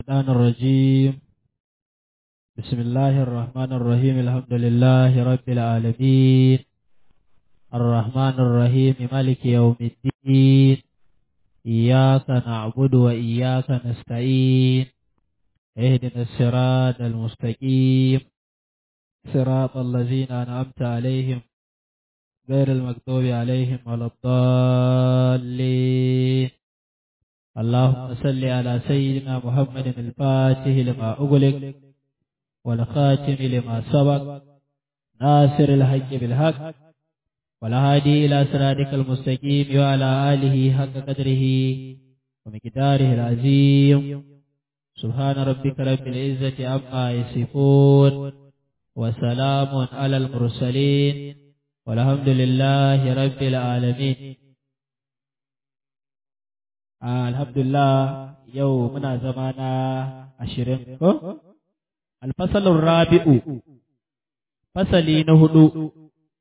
الشيطان الرجيم بسم الله الرحمن الرحيم الحمد لله رب العالمين الرحمن الرحيم مالك يوم الدين إياك نعبد وإياك نستعين اهدنا الصراط المستقيم صراط الذين أنعمت عليهم غير المكتوب عليهم ولا الضالين اللهم صل على سيدنا محمد الفاتح لما أغلق والخاتم لما سبق ناصر الحق بالحق والهادي إلى صراطك المستقيم وعلى آله حق قدره ومقداره العظيم سبحان ربك رب العزة عما يصفون وسلام على المرسلين والحمد لله رب العالمين alhamdulillah yau muna zama na ashirin ko? Alfasalin rabi'u, fasali na hudu,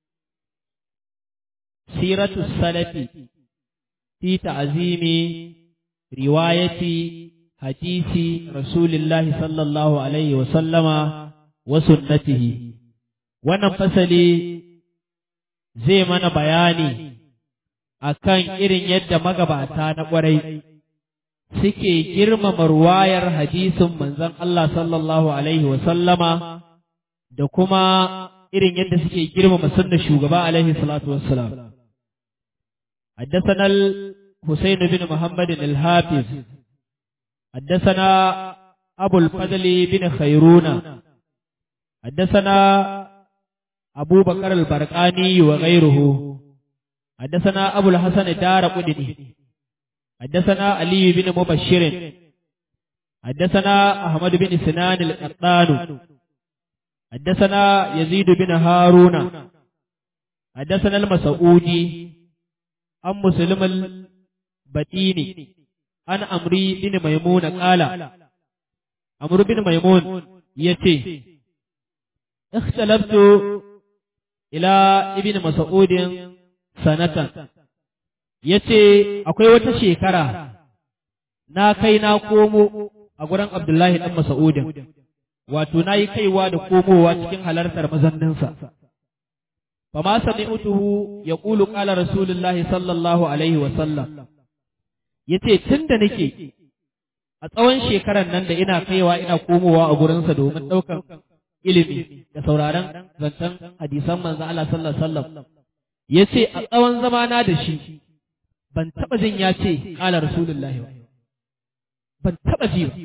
siratu salafi, fi ta'azimi, riwayati, hadisi, Rasulillahi sallallahu Alaihi wasallama, wa sunnatihi. Wannan fasali zai mana bayani akan irin yadda magabata na ƙwarai suke girmama ruwayar hadisin manzon Allah sallallahu Alaihi wasallama da kuma irin yadda suke girmama sunna shugaba alaihi salatu wassalam. حدثنا الحسين بن محمد الحافظ حدثنا أبو الفضل بن خيرون حدثنا أبو بكر البرقاني وغيره حدثنا أبو الحسن الدار قدني حدثنا علي بن مبشر حدثنا أحمد بن سنان القطان حدثنا يزيد بن هارون حدثنا المسعودي عن مسلم البتيني عن أمري بن ميمون قال أمر بن ميمون يتي اختلفت إلى ابن مسعود sanatan ya ce akwai wata shekara na kai na komo a gurin Abdullahi ɗan Masa'udin, wato na yi kaiwa da komowa cikin halartar mazanninsa. Fa ma sami utuhu ya ƙulu ƙala Rasulullahi sallallahu Alaihi wasallam, ya ce tun da nake a tsawon shekarar nan da ina kaiwa ina komowa a gurinsa domin ɗaukan ilimi da sauraron zancen hadisan manzo Allah sallallahu Alaihi wasallam. ya ce a tsawon zamana da shi ban taɓa jin ya ce ƙala rasulullahi ba ban taɓa ji ba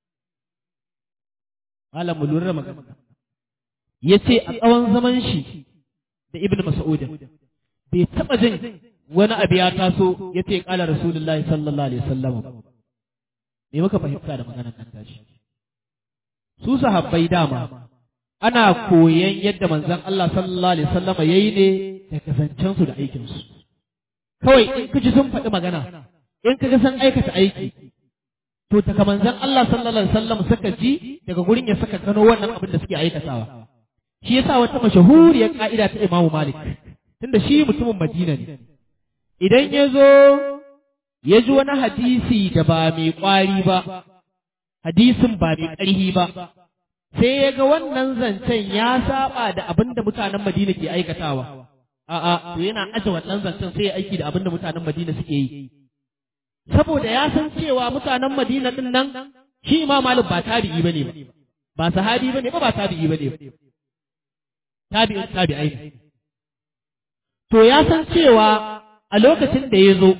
ƙala mu lura magana ya ce a tsawon zaman shi da ibn mas'udin bai taɓa jin wani abu ya taso ya ce ƙala rasulullahi sallallahu alaihi wasallam ba me muka fahimta da maganar nan tashi su sahabbai dama ana koyan yadda manzon Allah sallallahu alaihi wasallam yayi ne da kasancensu da aikinsu. Kawai in ka ji sun faɗi magana, in ka ga sun aikata aiki, to daga manzon Allah sallallahu alaihi wasallam suka ji daga gurin ya saka gano wannan abin da suke aikatawa. Shi yasa wata mashahuriyar ka'ida ta Imam Malik, tunda shi mutumin Madina ne. Idan ya zo ya ji wani hadisi da ba mai ƙwari ba, hadisin ba mai ƙarhi ba, sai ya ga wannan zancen ya saba da abin da mutanen Madina ke aikatawa. A'a, to yana aje wannan zancen sai ya aiki da abin da mutanen Madina suke yi. Saboda ya san cewa mutanen Madina din nan shi Imam Malik ba tabi'i bane ba. Ba sahabi bane ba ba tabi'i bane ba. Tabi'in tabi'ai ne. To ya san cewa a lokacin da ya zo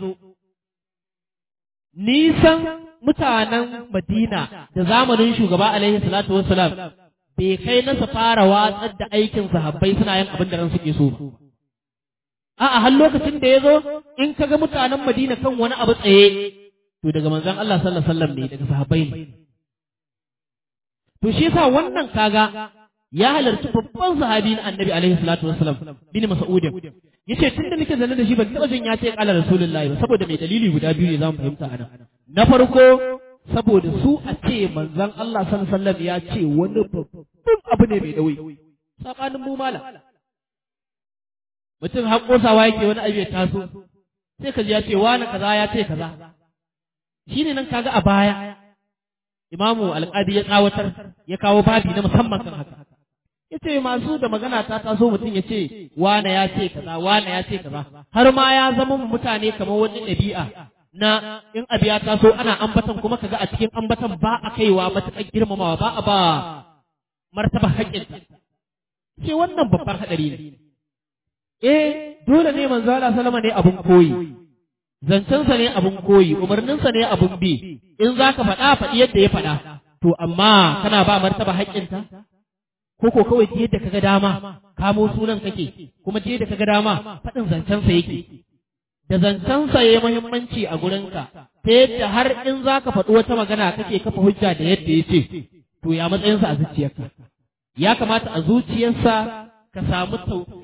nisan mutanen Madina da zamanin shugaba alaihi salatu wassalam bai kai na su fara watsar da aikin sahabbai suna yin abin da ran suke so ba. A'a har lokacin da ya zo in ka ga mutanen Madina kan wani abu tsaye to daga manzon Allah sallallahu alaihi wasallam ne daga sahabbai ne. To shi yasa wannan kaga ya halarci babban sahabi na Annabi alaihi salatu wassalam bin Mas'ud yace tunda nake zanne da shi ban taba jin ya ce qala rasulullahi ba saboda mai dalili guda biyu ne zamu fahimta anan. Na farko saboda su a ce manzon Allah sallallahu alaihi wasallam ya ce wani babban abu ne mai nauyi sabanin mu malam mutum har kosawa yake wani abu ya taso sai ka ji ya ce wani kaza ya ce kaza shine nan kaga a baya imamu alƙadi ya tsawatar ya kawo babi na musamman kan haka ya ce masu da magana ta taso mutum ya ce wane ya ce kaza wane ya ce kaza har ma ya zama mutane kamar wani ɗabi'a na in abu ya taso ana ambatan kuma kaga a cikin ambatan ba a kaiwa matuƙar girmamawa ba a ba martaba haƙƙinta ce wannan babban haɗari ne eh dole ne manzo Allah sallama ne abun koyi zancensa ne abun koyi umarninsa ne abun bi in zaka faɗa faɗi yadda ya faɗa to amma kana ba martaba haƙƙinta ko ko kawai yadda kaga dama kamo sunan kake kuma yadda kaga dama faɗin zancensa yake da zancensa ya muhimmanci a gurinka ta yadda har in zaka faɗi wata magana kake kafa hujja da yadda ya ce to ya matsayinsa a zuciyarka ya kamata a zuciyarsa ka samu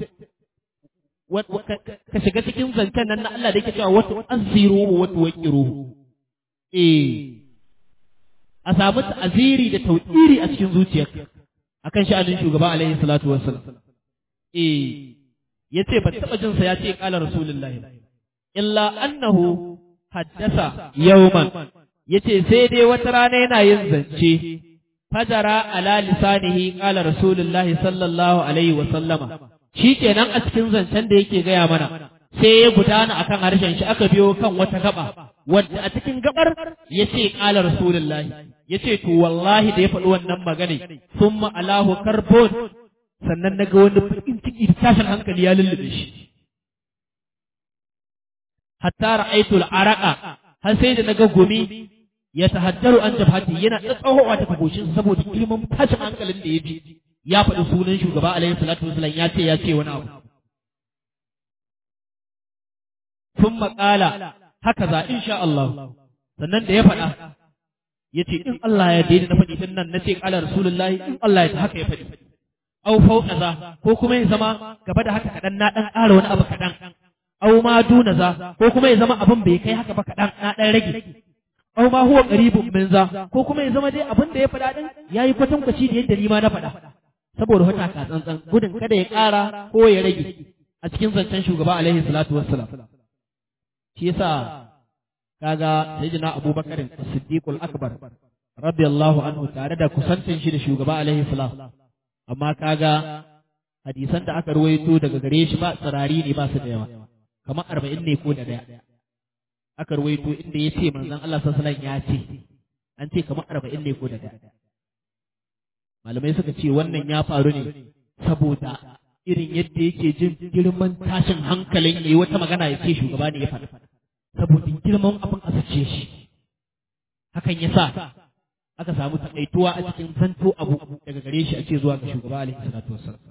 ka shiga cikin zancen nan na Allah da yake cewa wata aziru wata wakiru eh a samu ta'aziri da tauƙiri a cikin zuciyarka akan sha'anin shugaba alaihi salatu wassalam eh yace ba taba jin sa yace qala rasulullahi illa annahu haddasa yawman yace sai dai wata rana yana yin zance fajara ala lisanihi qala rasulullahi sallallahu alaihi wasallama shikenan a cikin zancen da yake gaya mana sai ya gudana akan harshen shi aka biyo kan wata gaba wadda a cikin gabar yace qala rasulullahi yace to wallahi da ya faɗi wannan magana summa alahu karbon sannan naga wani bakin ciki da tashin hankali ya lullube shi hatta ra'aytu al-araqa har sai da naga gumi ya tahaddaru an jabhati yana tsatsahowa ta goshin saboda girman tashin hankalin da ya ji ya faɗi sunan shugaba alaihi salatu wasallam ya ce ya ce wani abu sun maƙala haka za insha Allah sannan da ya faɗa ya ce in Allah ya daidai na faɗi nan na ce ƙala rasulullahi in Allah ya ta haka ya faɗi au fauka za ko kuma ya zama gaba da haka kaɗan na ɗan ƙara wani abu kaɗan au ma duna za ko kuma ya zama abin bai kai haka ba kaɗan na ɗan rage au ma huwa qaribun min za ko kuma ya zama dai abin da ya faɗa din yayi kwatankwaci da yadda ni ma na faɗa saboda wata ka tsantsan gudun kada ya ƙara ko ya rage a cikin zancen shugaba alaihi salatu wassalam shi yasa kaga sayyidina abubakar as-siddiq al-akbar radiyallahu anhu tare da kusantin shi da shugaba alaihi salam amma kaga hadisan da aka ruwaito daga gare shi ba tsirari ne ba su da yawa kamar arba'in ne ko da daya aka ruwaito inda ya ce manzon Allah sallallahu alaihi ya ce an ce kamar arba'in ne ko da daya malamai suka ce wannan ya faru ne saboda irin yadda yake jin girman tashin hankalin yayi wata magana ya ce shugaba ne ya faɗa saboda girman abin a sace shi hakan ya sa aka samu takaituwa a cikin zanto abu daga gare shi ake zuwa ga shugaba alaihi salatu wassalam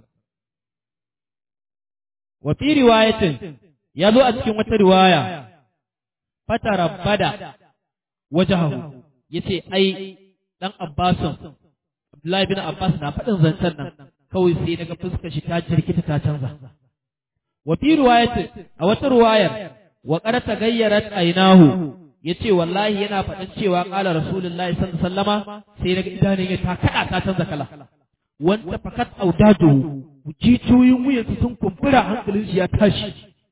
wa fi riwayatin ya zo a cikin wata riwaya fatarabbada wajahu yace ai dan Abbasin Abdullahi bin Abbas na faɗin zancen nan kawai sai daga fuskar shi ta jirkita ta canza wa fi riwayatin a wata riwayar wa qad tagayyarat aynahu yace wallahi yana faɗin cewa qala rasulullahi sallallahu alaihi wasallama sai daga idanun ya ta kada ta canza kala wanda fakat audadu jijiyoyin wuyansu sun kumbura hankalin shi ya tashi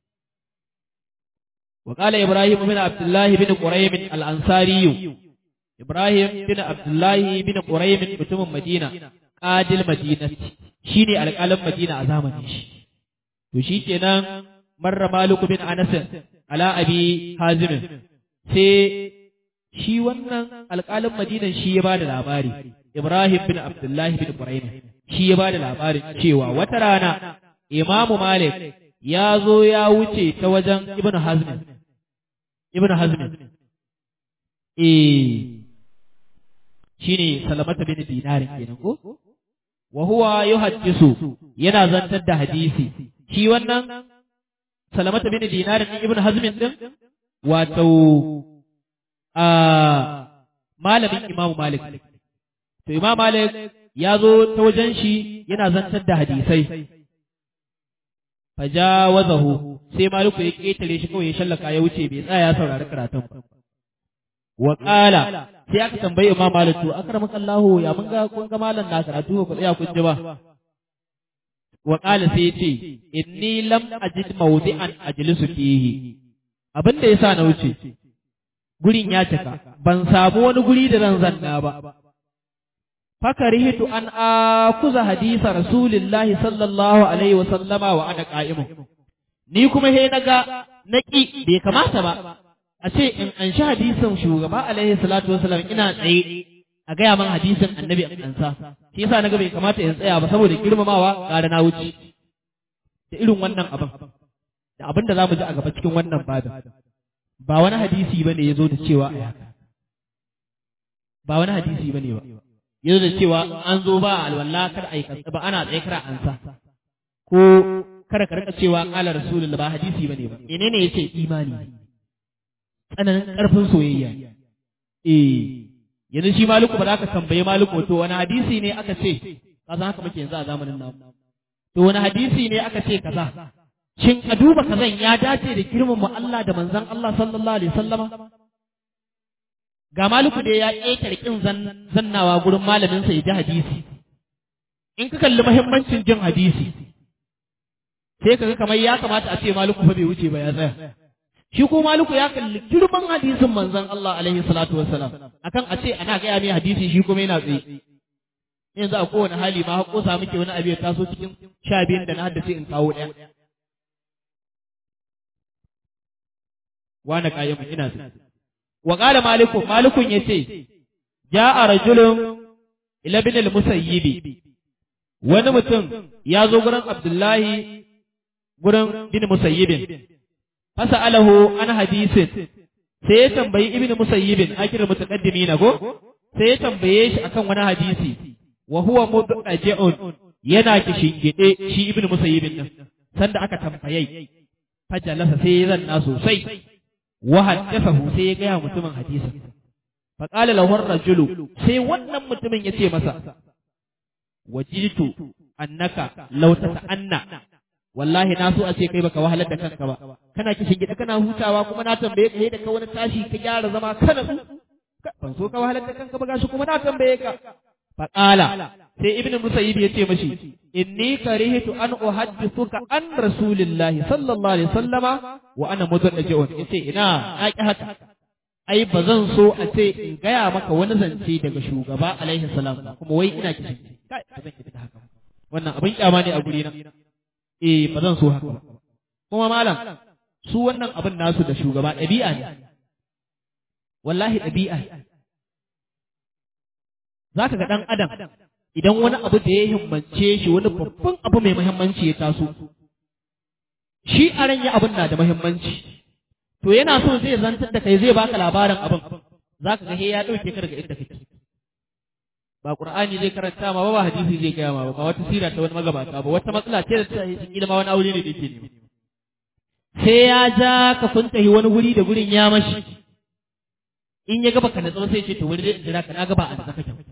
وقال إبراهيم بن عبد الله بن قريم الأنصاري إبراهيم بن عبد الله بن قريم متم مدينة قاد المدينة شيني على قلم مدينة أزامن وشي كنا مر مالك بن أنس على أبي حازم سي shi wannan alƙalin madinan shi ya bada labari Ibrahim bin Abdullahi bin Quraym shi ya bada labarin cewa wata rana Imamu Malik ya zo ya wuce ta wajen Ibn Hazm Ibn Hazm eh shine Salamata bin Dinar kenan ko wa huwa yuhaddisu yana zantar da hadisi shi wannan Salamata bin Dinar Ibn Hazm din wato a malamin Imam Malik to Imam Malik ya zo ta wajen shi yana zantar da hadisai fajawazahu sai maliku ya ketare shi kawai ya shallaka ya wuce bai tsaya ya saurari karatun ba wa qala sai aka tambayi imam malik to akramaka Allah ya mun ga kun ga malam na karatu ba tsaya kun ji ba wa qala sai ya ce inni lam ajid mawdi'an ajlisu fihi abin da yasa na wuce gurin ya cika ban samu wani guri da zan zanna ba fakarihitu an akuza hadisa rasulillahi sallallahu alaihi wa sallama wa ana qa'imun ni kuma he naga naki bai kamata ba a ce in an shi hadisin shugaba alaihi salatu wasallam ina tsaye a gaya man hadisin annabi an ansa shi yasa naga bai kamata in tsaya ba saboda girmamawa ƙara na wuce da irin wannan abin da abin da zamu ji a gaba cikin wannan babin ba wani hadisi bane yazo da cewa a haka ba wani hadisi bane ba yazo da cewa an zo ba alwala kar ai ba ana tsaye kar ansa ko kada ka rika cewa qala rasulullah ba hadisi bane ba menene yace imani tsananin karfin soyayya eh yanzu shi maliku ba za ka tambaye maliku to wani hadisi ne aka ce ka san haka muke yanzu a zamanin nan to wani hadisi ne aka ce kaza shin a duba kazan ya dace da girmama Allah da manzon Allah sallallahu alaihi wasallama ga maliku da ya ƙetare kin zannawa gurin malamin sa ya ji hadisi in ka kalli muhimmancin jin hadisi sai kaga kamar ya kamata a ce maliku fa bai wuce ba ya tsaya shi ko maliku ya kalli girman hadisin manzon Allah alaihi salatu wassalam akan a ce ana gaya mai hadisi shi kuma yana tsaye yanzu a kowane hali ma hako sa muke wani abu ya taso cikin sha biyun da na haddace in kawo ɗaya wani kayan ina tsaye wa qala maliku malikun yace ja'a rajulun ila bin al-musayyibi wani mutum ya zo gurin abdullahi gurin bin musayyibin fasa'alahu an hadisin sai ya tambayi ibnu musayyibin akira mutaqaddimina go sai ya tambaye shi akan wani hadisi wa huwa mudajja'un yana kishingide shi ibnu musayyibin din sanda aka tambaye fajalasa sai ya zanna sosai wa haddathahu sai ya gaya mutumin hadisin fa qala lahu ar-rajulu sai wannan mutumin ya ce masa wajitu annaka law tata'anna wallahi na so a ce kai baka wahalar da kanka ba kana kishin gida kana hutawa kuma na tambaye ka da ka wani tashi ka gyara zama kana ban so ka wahalar da kanka ba gashi kuma na tambaye ka faqala sai ibnu musayyib ya ce mashi inni karihtu an uhaddithuka an rasulillahi sallallahu alaihi wasallama wa ana mudajjun yace ina na ki haka ai ba zan so a ce in gaya maka wani zance daga shugaba alaihi salam kuma wai ina kishin kai ba zan ki haka wannan abin kyama ne a guri na eh ba zan so haka ba kuma malam su wannan abin nasu da shugaba ɗabi'a ne wallahi ɗabi'a za ka ga ɗan adam idan wani abu da ya himmance shi wani babban abu mai muhimmanci ya taso shi a ran ya abin na da muhimmanci to yana so zai zantar da kai zai baka labarin abin za ka ga he ya ɗauke ka daga inda kake ba qur'ani zai karanta ma ba ba hadisi zai gaya ma ba wata sira ta wani magabata ba wata matsala ce da ta yi ma wani aure ne da yake nema sai ya ja ka funtahi wani guri da gurin ya mashi in ya gaba ka natsuwa sai ce to wani zai jira ka na gaba a tsaka kake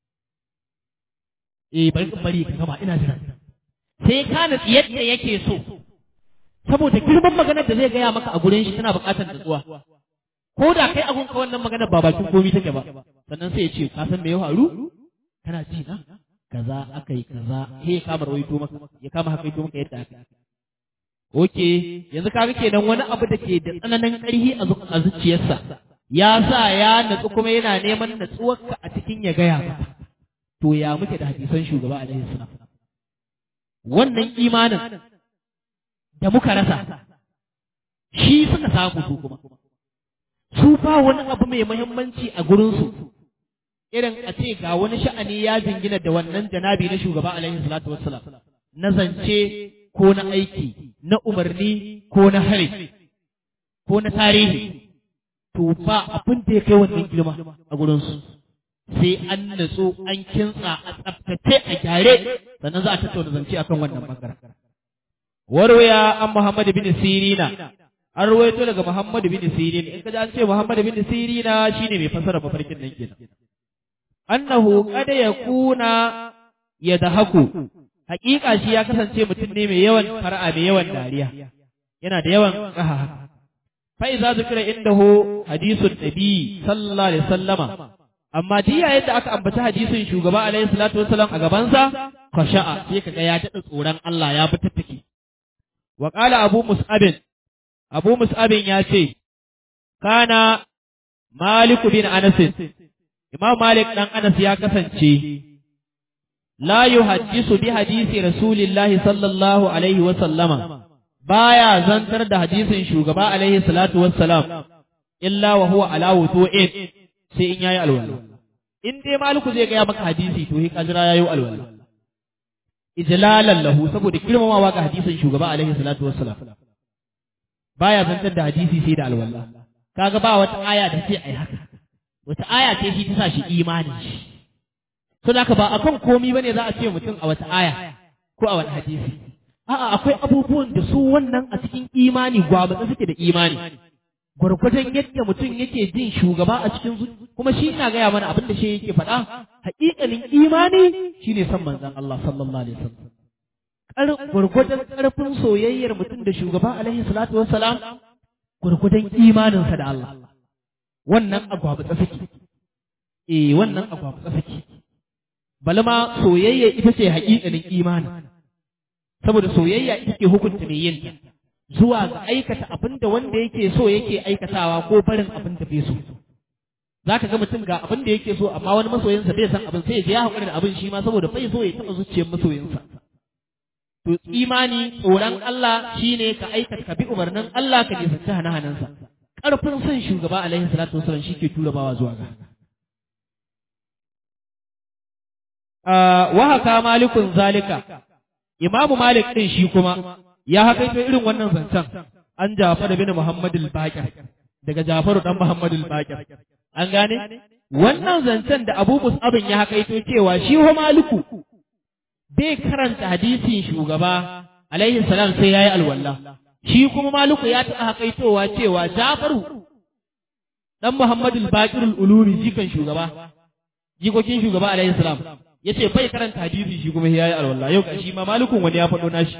eh bari in bari ka gaba ina jira sai ka natsi yadda yake so saboda girman maganar da zai gaya maka a gurin shi tana buƙatar natsuwa ko da kai abun ka wannan maganar ba bakin komi take ba sannan sai ya ce ka san me ya faru kana ji na kaza aka yi kaza he ya kama rawaito maka ya kama hakaito maka yadda aka Oke, yanzu kaga kenan wani abu da ke da tsananin ƙarfi a zuciyarsa, ya sa ya natsu kuma yana neman natsuwarka a cikin ya gaya maka. To ya muke da hadisan shugaba alaihi salam. Wannan imanin da muka rasa, shi suka samu su kuma. Su ba wani abu mai muhimmanci a gurinsu, irin a ce ga wani sha'ani ya jingina da wannan janabi na shugaba alaihi salatu wassalam na zance ko na aiki na umarni ko na hari ko na tarihi to ba abin da ya kai wannan girma a gurinsu sai an natsu an kintsa a tsaftace a gyare sannan za a tattauna zance akan wannan bangaren warwaya an Muhammad bin Sirina an ruwaito daga Muhammad bin Sirin in ka ji an ce Muhammad bin Sirina shine mai fasara mafarkin nan kenan annahu qad yakuna yadhaku hakika shi ya kasance mutum ne mai yawan fara'a mai yawan dariya yana da yawan raha fa iza zikira indahu hadisun nabi sallallahu alaihi wasallama amma jiya yadda aka ambaci hadisin shugaba alaihi salatu wasallam a gabansa khasha'a sai kaga ya tada tsoron Allah ya bi tattaki wa qala abu mus'abin abu mus'abin ya ce kana Malik bin Anas Imam Malik dan Anas ya kasance la yuhaddisu bi hadisi Rasulillahi sallallahu alaihi wa sallama baya zantar da hadisin shugaba alaihi salatu wassalam illa wa huwa ala wudu'in sai in yayi alwala in dai Maliku zai ga maka hadisi to hi kajira yayi alwala ijlalan lahu saboda girmamawa ga hadisin shugaba alaihi salatu wassalam baya zantar da hadisi sai da alwala kaga ba wata aya da ce ai haka wata aya ce shi ta sa shi imani to da ba akan komi bane za a ce mutum a wata aya ko a wani hadisi a'a akwai abubuwan da su wannan a cikin imani gwamnati suke da imani gwargwadon yadda mutum yake jin shugaba a cikin kuma shi ina gaya mana abin da shi yake faɗa haƙiƙanin imani shine san manzon Allah sallallahu alaihi wasallam gwargwadon ƙarfin soyayyar mutum da shugaba alaihi salatu wassalam gwargwadon imaninsa da Allah wannan agwabutsa suke eh wannan agwabutsa suke balma soyayya ita ce haƙiƙanin imani saboda soyayya ita ke hukunta mai yin zuwa ga aikata abin da wanda yake so yake aikatawa ko barin abin da bai so za ka ga mutum ga abin da yake so amma wani masoyinsa bai san abin sai ya je ya haƙuri da abin shi ma saboda bai so ya taɓa zuciyar masoyinsa to imani tsoron Allah shine ka aikata ka bi umarnin Allah ka nisanci hana-hanansa ƙarfin son shugaba alaihi salatu wasallam shi ke tura bawa zuwa ga wa haka malikun zalika imamu malik din shi kuma ya hakaito irin wannan zancen an Jafar bin Muhammad al-Baqir daga Jafaru dan Muhammad al-Baqir an gane wannan zancen da Abu Mus'ab ya hakaito cewa shi ho maliku bai karanta hadisin shugaba alaihi salam sai yayi alwala shi kuma maliku ya taɓa hakaitowa cewa Jafaru dan Muhammad al-Baqir al-Ulumi jikan shugaba jikokin shugaba alaihi salam yace bai karanta hadisi shi kuma yayi alwala yau shi ma malikun wani ya faɗo nashi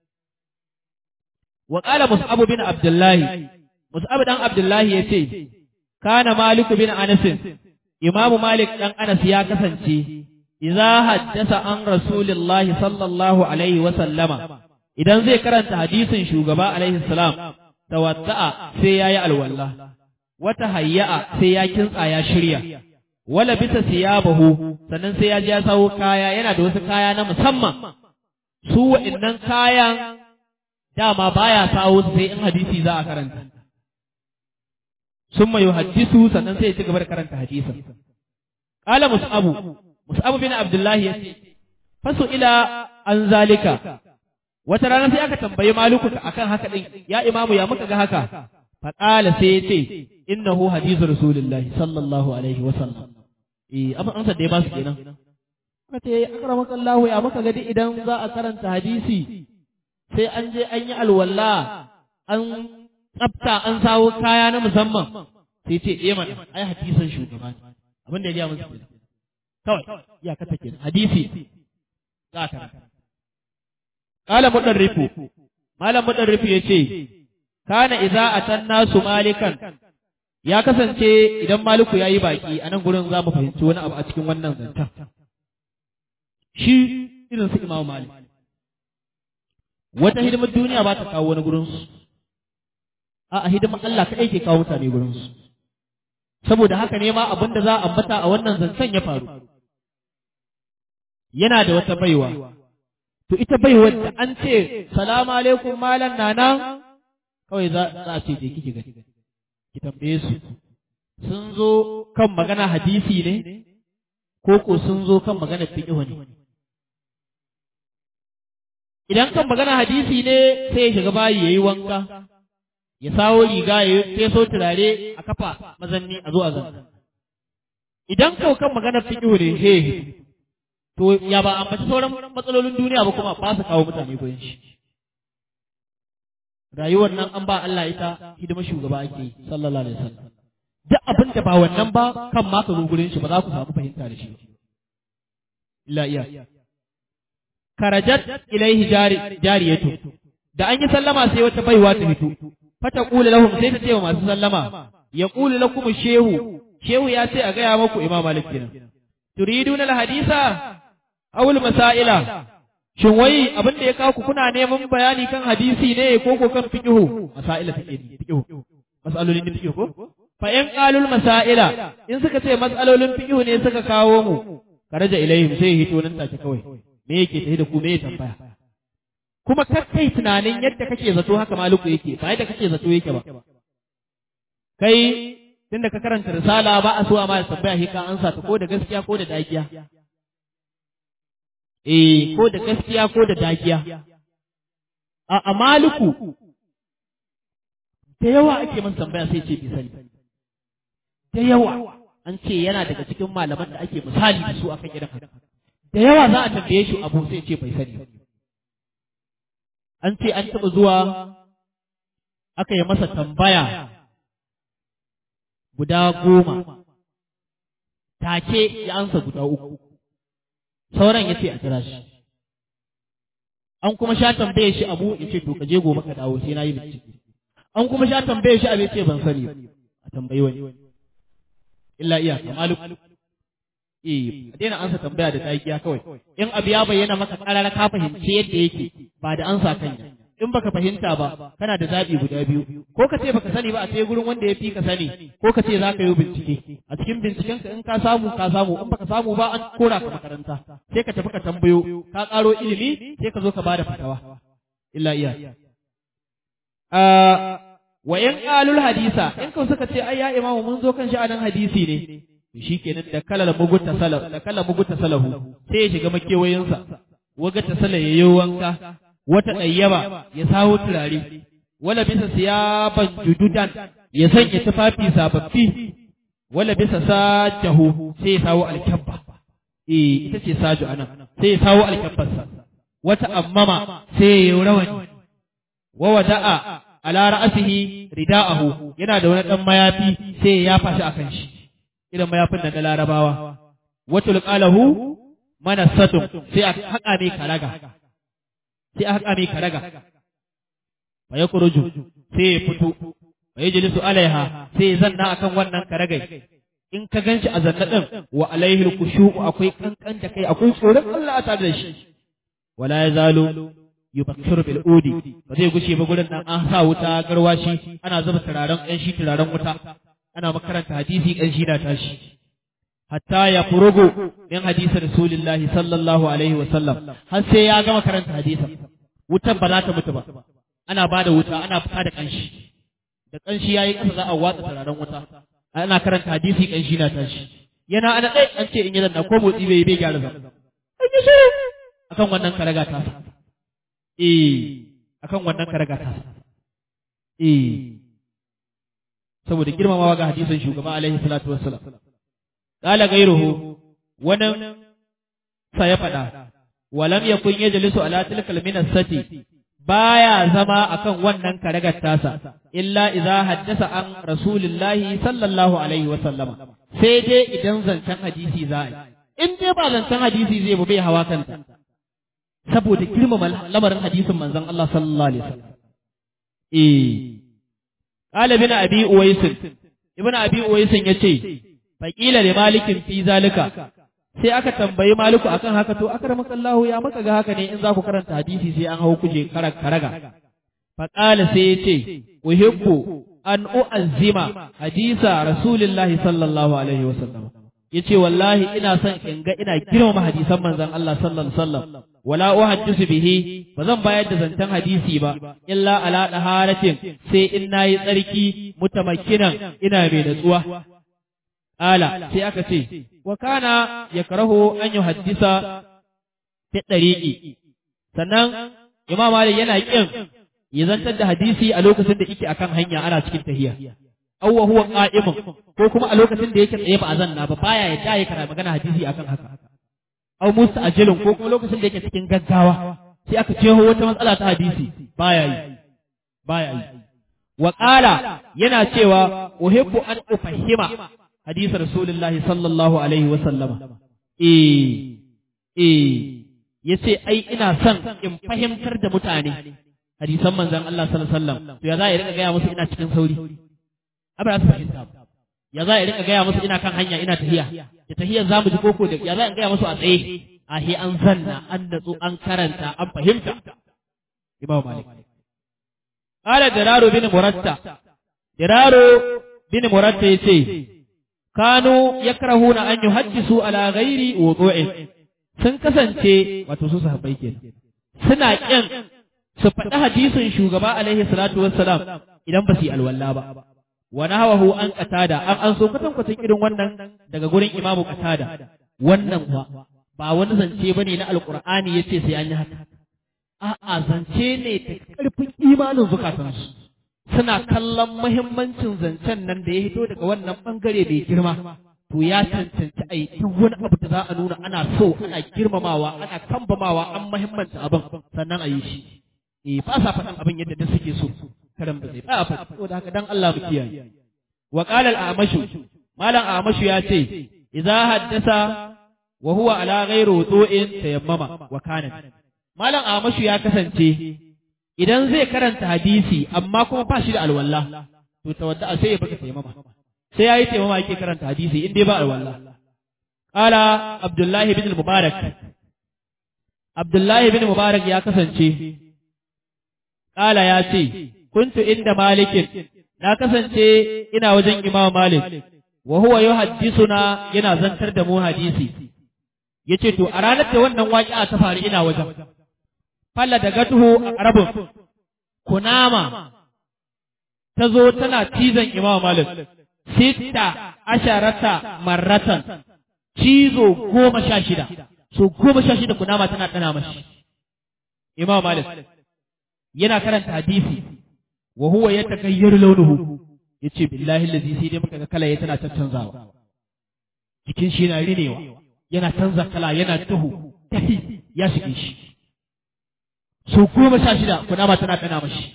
wa qala mus'ab bin abdullah mus'ab dan abdullah yace kana malik bin anas imam malik dan anas ya kasance idza haddasa an rasulillahi sallallahu alaihi wa sallama idan zai karanta hadisin shugaba alaihi salam tawadda'a sai yayi alwala wata hayya'a sai ya kintsa ya shirya wala bisa siyabahu sannan sai ya ji ya sawo kaya yana da wasu kaya na musamman su wa'annan kayan dama baya sawo su sai in hadisi za a karanta summa yuhaddisu sannan sai ya ci gaba da karanta hadisin qala mus'abu mus'abu bin abdullah yace fasu ila an zalika wata rana sai aka tambayi maluku akan haka din ya imamu ya muka ga haka faqala sai yace innahu hadithu rasulillahi sallallahu alaihi wa sallam eh abin ansa da ya ba su kenan aka ce akramaka Allah ya muka gadi idan za a karanta hadisi sai an je an yi alwala an tsafta an sawo kaya na musamman sai ce eh mana ai hadisan shugaba ne abin da ya gaya musu kenan kawai ya kata kenan hadisi za a karanta qala mudarrifu malam mudarrifu yace kana idza atanna su malikan ya kasance idan maliku yayi baki a nan gurin za mu fahimci wani abu a cikin wannan zancen shi irin su imamu malik wata hidimar duniya ba ta kawo wani gurinsu a hidimar Allah kaɗai ke kawo mutane gurinsu saboda haka ne ma abin da za a ambata a wannan zancen ya faru yana da wata baiwa to ita baiwar da an ce salamu alaikum malam nana kawai za a ce je kike gani ki tambaye su sun zo kan magana hadisi ne ko ko sun zo kan magana fiqh ne idan kan magana hadisi ne sai ya shiga bayi yayi wanka ya sawo riga ya feso turare a kafa mazanni a zo a zan idan kau kan magana fiqh ne he to ya ba ambaci sauran matsalolin duniya ba kuma ba su kawo mutane goyon shi rayuwar nan an ba Allah ita hidima shugaba ake yi sallallahu alaihi wasallam duk abin da ba wannan ba kan ma ka zo gurin shi ba za ku samu fahimta da shi illa iya karajat ilaihi jari jariyatu da an yi sallama sai wata baiwa ta fito fata qula lahum sai ta ce wa masu sallama ya qulu lakum shehu shehu ya ce a gaya muku imam malik kenan turiduna alhadisa aw masaila Shin wai abin da ya kawo ku kuna neman bayani kan hadisi ne ko ko kan fiqhu? Masaila fiqh fiqhu. Masalolin fiqh ko? fa in qalul masaila in suka ce matsalolin fiqh ne suka kawo mu karaja ilaihim sai hito nan take kawai me yake tafi da ku me tambaya kuma kai tunanin yadda kake zato haka maluku yake ba yadda kake zato yake ba kai tunda ka karanta risala ba a so a ma tambaya shi ka ansa ta ko da gaskiya ko da dagiya eh ko da gaskiya ko da dagiya a amaluku da yawa ake man tambaya sai ce bi sani da yawa an ce yana daga cikin malaman da ake misali da su akan irin haka da yawa za a tambaye shi abu sai ce bai sani an ce an taɓa zuwa aka yi masa tambaya guda goma take ya ansa guda uku sauran ya ce a kira shi an kuma sha tambaye shi abu ya ce to ka je gobe ka dawo sai na yi bincike an kuma sha tambaye shi abu ya ce ban sani a tambayi wani illa iya kamalu eh a daina ansa tambaya da takiya kawai in abu ya bayyana maka karara ka fahimci yadda yake ba da ansa kanya in baka fahimta ba kana da zaɓi guda biyu ko ka ce baka sani ba a sai gurin wanda ya fi ka sani ko ka ce za ka yi bincike a cikin binciken ka in ka samu ka samu in baka samu ba an kora ka makaranta sai ka tafi ka tambayo ka ƙaro ilimi sai ka zo ka bada fatawa illa iya wa in qalul hadisa in ka suka ce ai ya imamu mun zo kan sha'anin hadisi ne shi kenan da kalar mugunta salahu da kalar mugunta salahu sai ya shiga makewayinsa waga ta sala yayi wanka wata ɗayyaba ya sawo turare, wala bisa siyaban jududan ya sanya tufafi sababbi, wala bisa sajahu sai ya sawo alkyabba, eh ita ce saju anan, sai ya sawo alkyabbarsa, wata ammama sai ya yi rawani, wa wada'a ala ra'asihi rida'ahu yana da wani ɗan mayafi sai ya yafa shi akan shi, irin mayafin da na larabawa, wata luƙalahu manassatun sai a haƙa mai karaga. sai aka kame karaga fa ya kuruju sai ya fito fa ya jilisu alaiha sai ya zanna akan wannan karagai in ka ganshi a zanna din wa alaihi kushu akwai kankan da kai akwai tsoron Allah tare da shi wala ya zalo yubakkiru bil udi ba zai gushe ba gurin nan an sa wuta garwashi ana zuba turaren ɗan shi turaren wuta ana makaranta hadisi ɗan shi na tashi hatta ya furugu min hadisi rasulillahi sallallahu alaihi wa sallam har sai ya gama karanta hadisin wutar ba za ta mutu ba ana ba da wuta ana fita da kanshi da kanshi yayi kasa za a watsa turaren wuta ana karanta hadisi kanshi na tashi yana ana dai an ce in yi zanna ko motsi bai bai gyara zama akan wannan karaga ta eh akan wannan karaga ta eh saboda girmamawa ga hadisin shugaba alaihi salatu wassalam qala gairuhu wannan sa ya faɗa walam yakun yajlisu ala tilkal minasati baya zama akan wannan karagar tasa illa idza haddasa an rasulillahi sallallahu alaihi wa sallama sai dai idan zancen hadisi za a yi in dai ba zancen hadisi zai ba bai hawa kanta saboda girmama lamarin hadisin manzon Allah sallallahu alaihi wasallam eh qala bin abi uwais ibn abi uwais yace faqila li malikin fi zalika sai aka tambayi maliku akan haka to akramakallahu ya maka ga haka ne in za ku karanta hadisi sai an hau kuje karaga faqala sai yace uhibbu an u'azzima hadisa rasulillahi sallallahu alaihi wasallam yace wallahi ina son in ga ina girmama hadisan manzon Allah sallallahu alaihi wasallam wala uhaddisu bihi ba zan bayar da zantan hadisi ba illa ala daharatin sai in nayi tsarki mutamakkinan ina mai natsuwa Ƙala sai aka ce, wa kana ya karaho an yi haddisa fi ɗariƙi, sannan Imam Malik yana ƙin ya zantar da hadisi a lokacin da yake akan hanya ana cikin tahiya. Awwa huwa qa'imun ko kuma a lokacin da yake tsaye ba a zanna ba baya ya tayi kana magana hadisi akan haka. Aw musta'jilun ko kuma lokacin da yake cikin gaggawa sai aka ce wata matsala ta hadisi baya yi. Baya yi. Wa qala yana cewa uhibbu an ufahima hadisi Rasulullahi sallallahu Alaihi wasallama. Eh, eh, ya ce, ai, ina son in fahimtar da mutane hadisan manzan Allah sallallahu Alaihi wasallam, to ya za a rika gaya musu ina cikin sauri, abin da su fahimta ba. Ya za a rika gaya musu ina kan hanya ina tahiya, da tahiyar za mu ji koko da ya za a gaya musu a tsaye, a he an zanna, an natsu, an karanta, an fahimta. Imam Malik. Ƙala Diraro bin Muratta, Diraro bin muratta yace kanu yakrahuna an yuhaddisu ala ghairi wudu'in sun kasance wato su sahabbai kenan suna kin su faɗi hadisin shugaba alaihi salatu wassalam idan ba su yi alwala ba wa nahawahu an qatada an an so kwatan kwatan irin wannan daga gurin imamu qatada wannan kuwa ba wani zance bane na alqur'ani yace sai an yi haka a'a zance ne da karfin imanin zukatansu suna kallon muhimmancin zancen nan da ya hito daga wannan bangare mai girma to ya cancanci a yi wani abu da za a nuna ana so ana girmamawa ana kambamawa an muhimmanta abin sannan a yi shi eh ba sa faɗin abin yadda da suke so karan ba zai ba a faɗi saboda haka dan Allah mu kiyaye wa qala al-amashu malam amashu ya ce idza haddasa wa huwa ala ghairi wudu'in tayammama wa kana malam amashu ya kasance idan zai karanta hadisi amma kuma ba shi da alwala to tawadda sai ya baka tayammama sai yayi tayammama yake karanta hadisi in dai ba alwala qala abdullahi ibn mubarak abdullahi ibn mubarak ya kasance qala ya ce kuntu inda malikin na kasance ina wajen imam malik wa huwa yuhaddisuna yana zantar da mu hadisi yace to a ranar da wannan waƙi'a ta faru ina wajen falla da gatuhu a arabun kunama ta zo tana cizon imam malik sitta asharata marratan cizo goma sha shida so goma sha shida kunama tana tana mashi imam malik yana karanta hadisi wa huwa yatakayyaru launuhu yace billahi allazi sai dai muka ga kala ya tana canzawa jikin shi yana rinewa yana canza kala yana tuhu ya shige shi so goma sha shida kunama tana tana mashi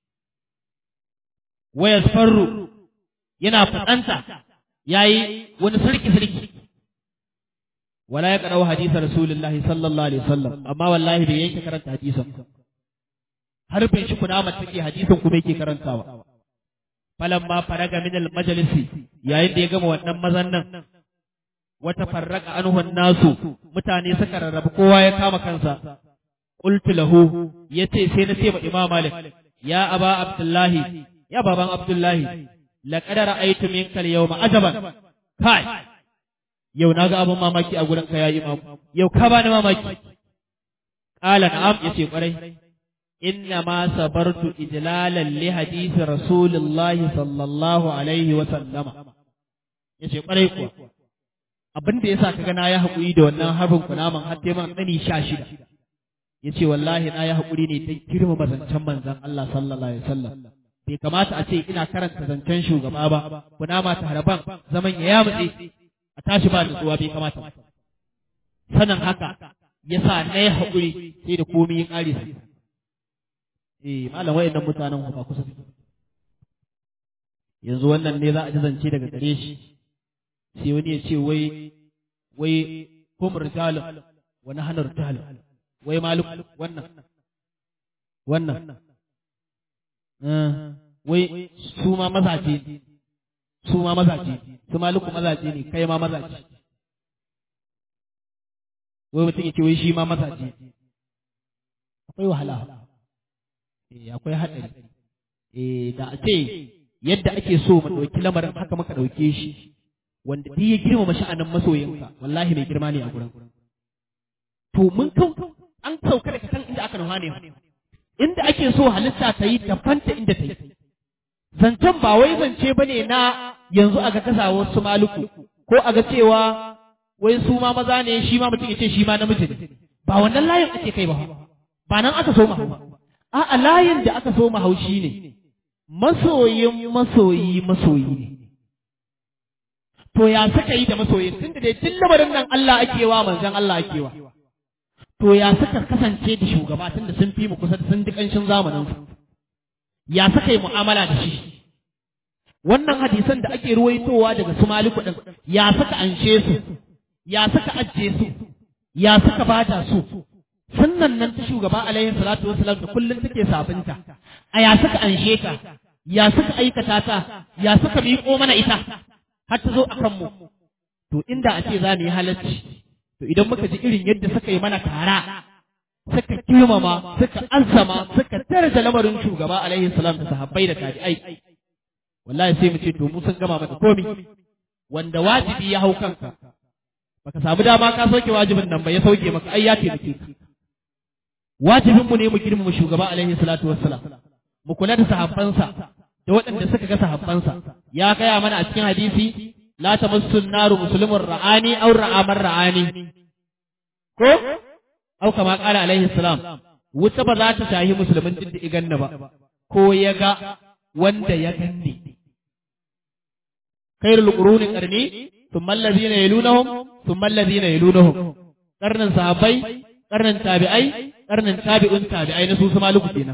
waya farru yana fadanta yayi wani sarki sarki wala ya qara'u hadisa rasulullahi sallallahu alaihi wasallam amma wallahi bai yanke karanta hadisan har bai shi kunama take hadisin kuma yake karantawa falan ma faraga min al majalisi yayin da ya gama wannan mazan nan wata farraka anhu nasu mutane suka rarrabu kowa ya kama kansa qultu lahu yace sai na ce ma imam malik ya aba abdullahi ya baban abdullahi laqad ra'aytu minka al yawma ajaban kai yau naga abun mamaki a gurin ka ya imam yau ka bani mamaki qala na'am yace kwarai inna ma sabartu ijlalan li hadisi rasulillahi sallallahu alaihi wa sallama yace kwarai kuwa abin da yasa kaga na ya haƙuri da wannan harbin kunaman har dai man tsani sha shida yace wallahi na ya haƙuri ne ta girmama zancen manzon Allah sallallahu alaihi wasallam bai kamata a ce ina karanta zancen shugaba ba kunama ta harban zaman ya yamutse a tashi ba nutsuwa bai kamata sanin haka yasa na ya haƙuri sai da komai ya ƙare su eh malam wayannan mutanen ba kusa yanzu wannan ne za a ji zance daga gare shi sai wani ya ce wai wai hum rijalun wa nahnu rijalun wai malik wannan wannan wai su ma mazaje su ma mazaje su maliku mazaje ne kai ma mazaje wai mutum ya ce wai shi ma mazaje akwai wahala eh akwai haɗari eh da a ce yadda ake so mu ɗauki lamarin haka muka ɗauke shi wanda duk ya girmama sha'anin masoyinka wallahi mai girma ne a gurin to mun kan an sauka daga kan inda aka nufa ne inda ake so halitta ta yi tafanta inda ta yi zancen ba wai zance ba ne na yanzu aga kasawar su maluku ko aga cewa wai su ma maza ne shi ma mutum ya ce shi ma namiji ne ba wannan layin ake kai ba ba nan aka so mahau a'a layin da aka so mahau shi ne masoyin masoyi masoyi ne to ya suka yi da masoyin tunda dai tun lamarin nan Allah ake wa manzon Allah ake wa to ya suka kasance da shugaba tunda sun fi mu kusa da sun ji kanshin zamanin su ya suka yi mu'amala da shi wannan hadisan da ake ruwaitowa daga su maliku din ya suka anshe su ya suka ajiye su ya suka bada su sunnan nan ta shugaba alaihi salatu wasalam da kullum take sabunta a ya suka anshe ta ya suka aikata ta ya suka miƙo mana ita har ta zo a kanmu to inda a ce za mu yi halarci to idan muka ji irin yadda suka yi mana tara suka girmama suka azama suka daraja lamarin shugaba alaihi salam da sahabbai da tabi'ai wallahi sai mu ce to mu sun gama maka komi wanda wajibi ya hau kanka baka samu dama ka sauke wajibin nan ba ya sauke maka ai ya taimake ka wajibin mu ne mu girmama shugaba alaihi salatu wassalam mu kula da sahabbansa da waɗanda suka ga sahabbansa ya gaya mana a cikin hadisi la tamassu naru muslimun ra'ani aw ra'amar ra'ani ko au kama qala alaihi salam wuta ba za ta shahi musulmin din da iganna ba ko ya ga wanda ya ganni khairul quruni qarni thumma allazina yalunahum thumma allazina yalunahum qarnan sahabbai qarnan tabi'ai qarnan tabi'un tabi'ai na su su maluku kenan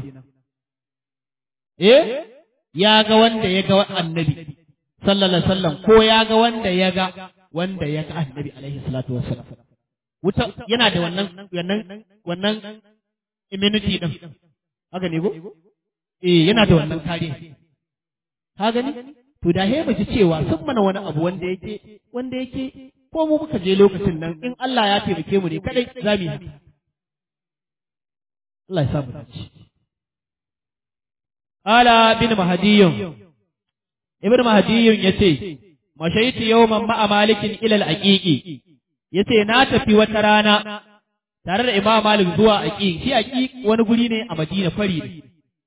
eh ya ga wanda ya ga annabi sallallahu alaihi wasallam ko ya ga wanda ya ga wanda ya ga annabi alaihi salatu wassalam wuta yana da wannan wannan wannan immunity din haka ne go eh yana da wannan kariya ka gani to da he ji cewa sun mana wani abu wanda yake wanda yake ko mu muka je lokacin nan in Allah ya taimake mu ne kadai za mu yi haka Allah ya sa mu dace Ala bin Mahdiyyun Ibn Mahdiyyun yace mashaitu yawman ma'a malikin ila al-aqiqi yace na tafi wata rana tare da Imam Malik zuwa aqiq shi aqiq wani guri ne a Madina fari ne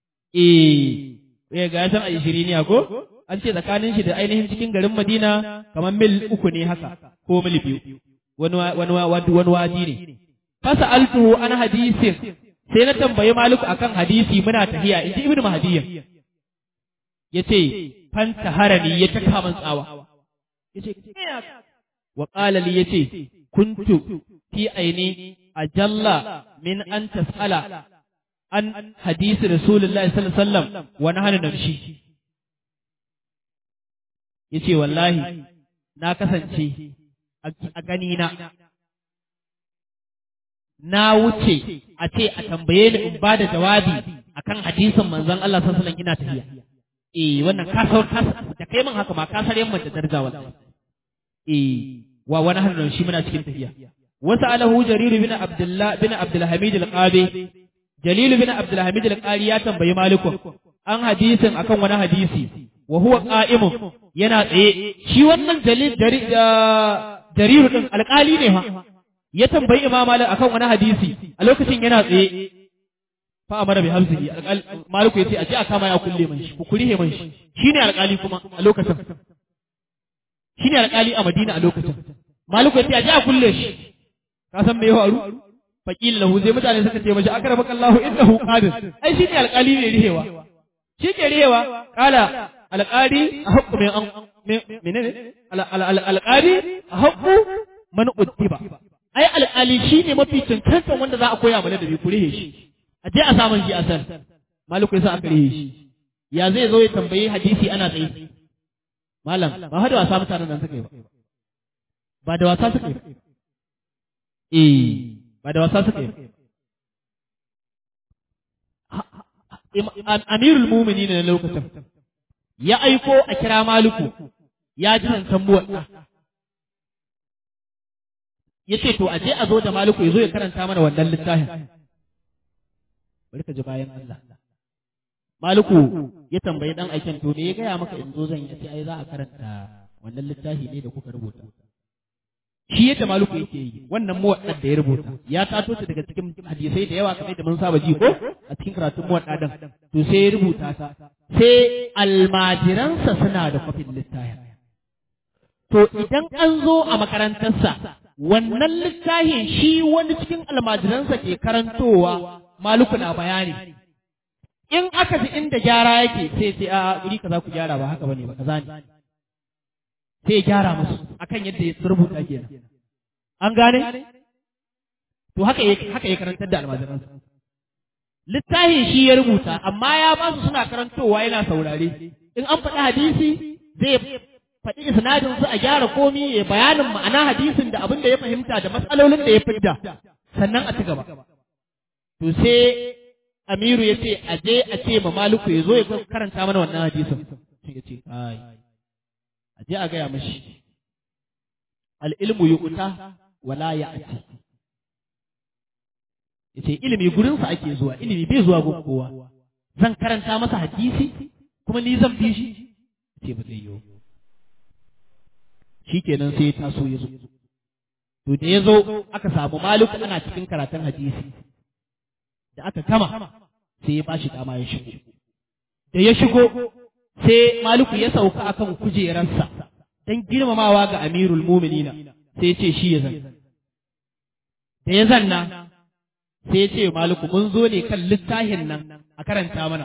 eh eh ga san a 20 ne ko an ce tsakanin shi da ainihin cikin garin Madina kamar mil uku ne haka ko mil biyu wani wani wani wadi ne fasa altuhu an hadisin sai na tambayi Maliku akan hadisi muna tahiya in ji Ibn Mahdiyyah yace fanta harani ya taka man tsawa yace wa qala li yace kuntu fi aini ajalla min an tasala an hadisi rasulullahi sallallahu alaihi wasallam wa nahnu namshi yace wallahi na kasance a gani na na wuce a ce a tambaye ni in bada jawabi akan hadisin manzon Allah sallallahu alaihi wasallam ina tafiya eh wannan ka sau ka da kai min haka ma ka sare mun da daraja wallahi eh wa wani hannun shi muna cikin tafiya wasu alahu jarir bin abdullah bin abdul hamid al-qabi jalil bin abdul hamid al-qari ya tambayi malikun an hadisin akan wani hadisi wa huwa qa'imun yana tsaye shi wannan jalil jarir din alƙali ne fa ya tambayi imam malik akan wani hadisi a lokacin yana tsaye fa amara bi hamzihi maliku yace a je a kama ya kulle man shi ku kurihe man shi shine alƙali kuma a lokacin shine alƙali a Madina a lokacin maliku yace a je a kulle shi ka san me ya faru faqila lahu zai mutane suka ce mashi akramaka Allahu innahu qadir ai shine alƙali ne rihewa shi ke rihewa kala alƙali a haƙƙu min an menene alƙali a haƙƙu man uddiba ai alƙali shine mafi cancantan wanda za a koya mana da bi ku rihe shi a je a samun shi asal maliku yasa aka rihe shi ya zai zo ya tambayi hadisi ana tsaye malam ba hada wasa mutanen nan suka yi ba ba da wasa suka yi ba eh ba da wasa suka yi ba amirul mumini ne na lokacin ya aiko a kira maliku ya ji nan tambuwar ya ce to a je a zo da maliku ya zo ya karanta mana wannan littafin bari ka ji bayan Allah. Maliku ya tambayi dan aikin to me ya gaya maka in zo zan yi sai ai za a karanta wannan littafi ne da kuka rubuta. Shi yadda Maliku yake yi wannan muwaddar da ya rubuta ya tato ta daga cikin hadisai da yawa kamar da mun saba ji ko a cikin karatun muwadda din to sai ya rubuta ta sai almajiransa suna da kwafin littafin. To idan an zo a makarantarsa wannan littafin shi wani cikin almajiransa ke karantowa maluku na bayani in aka ji inda gyara yake sai sai a guri kaza ku gyara ba haka bane ba kaza ne sai ya gyara musu akan yadda ya rubuta kenan an gane to haka ya haka ya karantar da almajiransa littafin shi ya rubuta amma ya ba su suna karantowa yana saurare in an faɗi hadisi zai faɗi isnadin su a gyara komi ya bayanin ma'ana hadisin da abin da ya fahimta da matsalolin da ya fidda sannan a ci gaba to sai Amiru ya ce a je a ce ma Maliku ya zo ya karanta mana wannan hadisin sai ya ce ai a je a gaya mashi al-ilmu yuqta wala ya'ti yace ilimi gurin sa ake zuwa ilimi bai zuwa gun kowa zan karanta masa hadisi kuma ni zan bi shi ce ba zai yiwu shikenan sai ya taso ya zo to da ya zo aka samu maliku ana cikin karatun hadisi da aka gama sai ya bashi dama ya shigo da ya shigo sai maliku ya sauka akan kujerarsa don girmamawa ga amirul muminina sai ya ce shi ya zan da ya zanna sai ya ce maliku mun zo ne kan littafin nan a karanta mana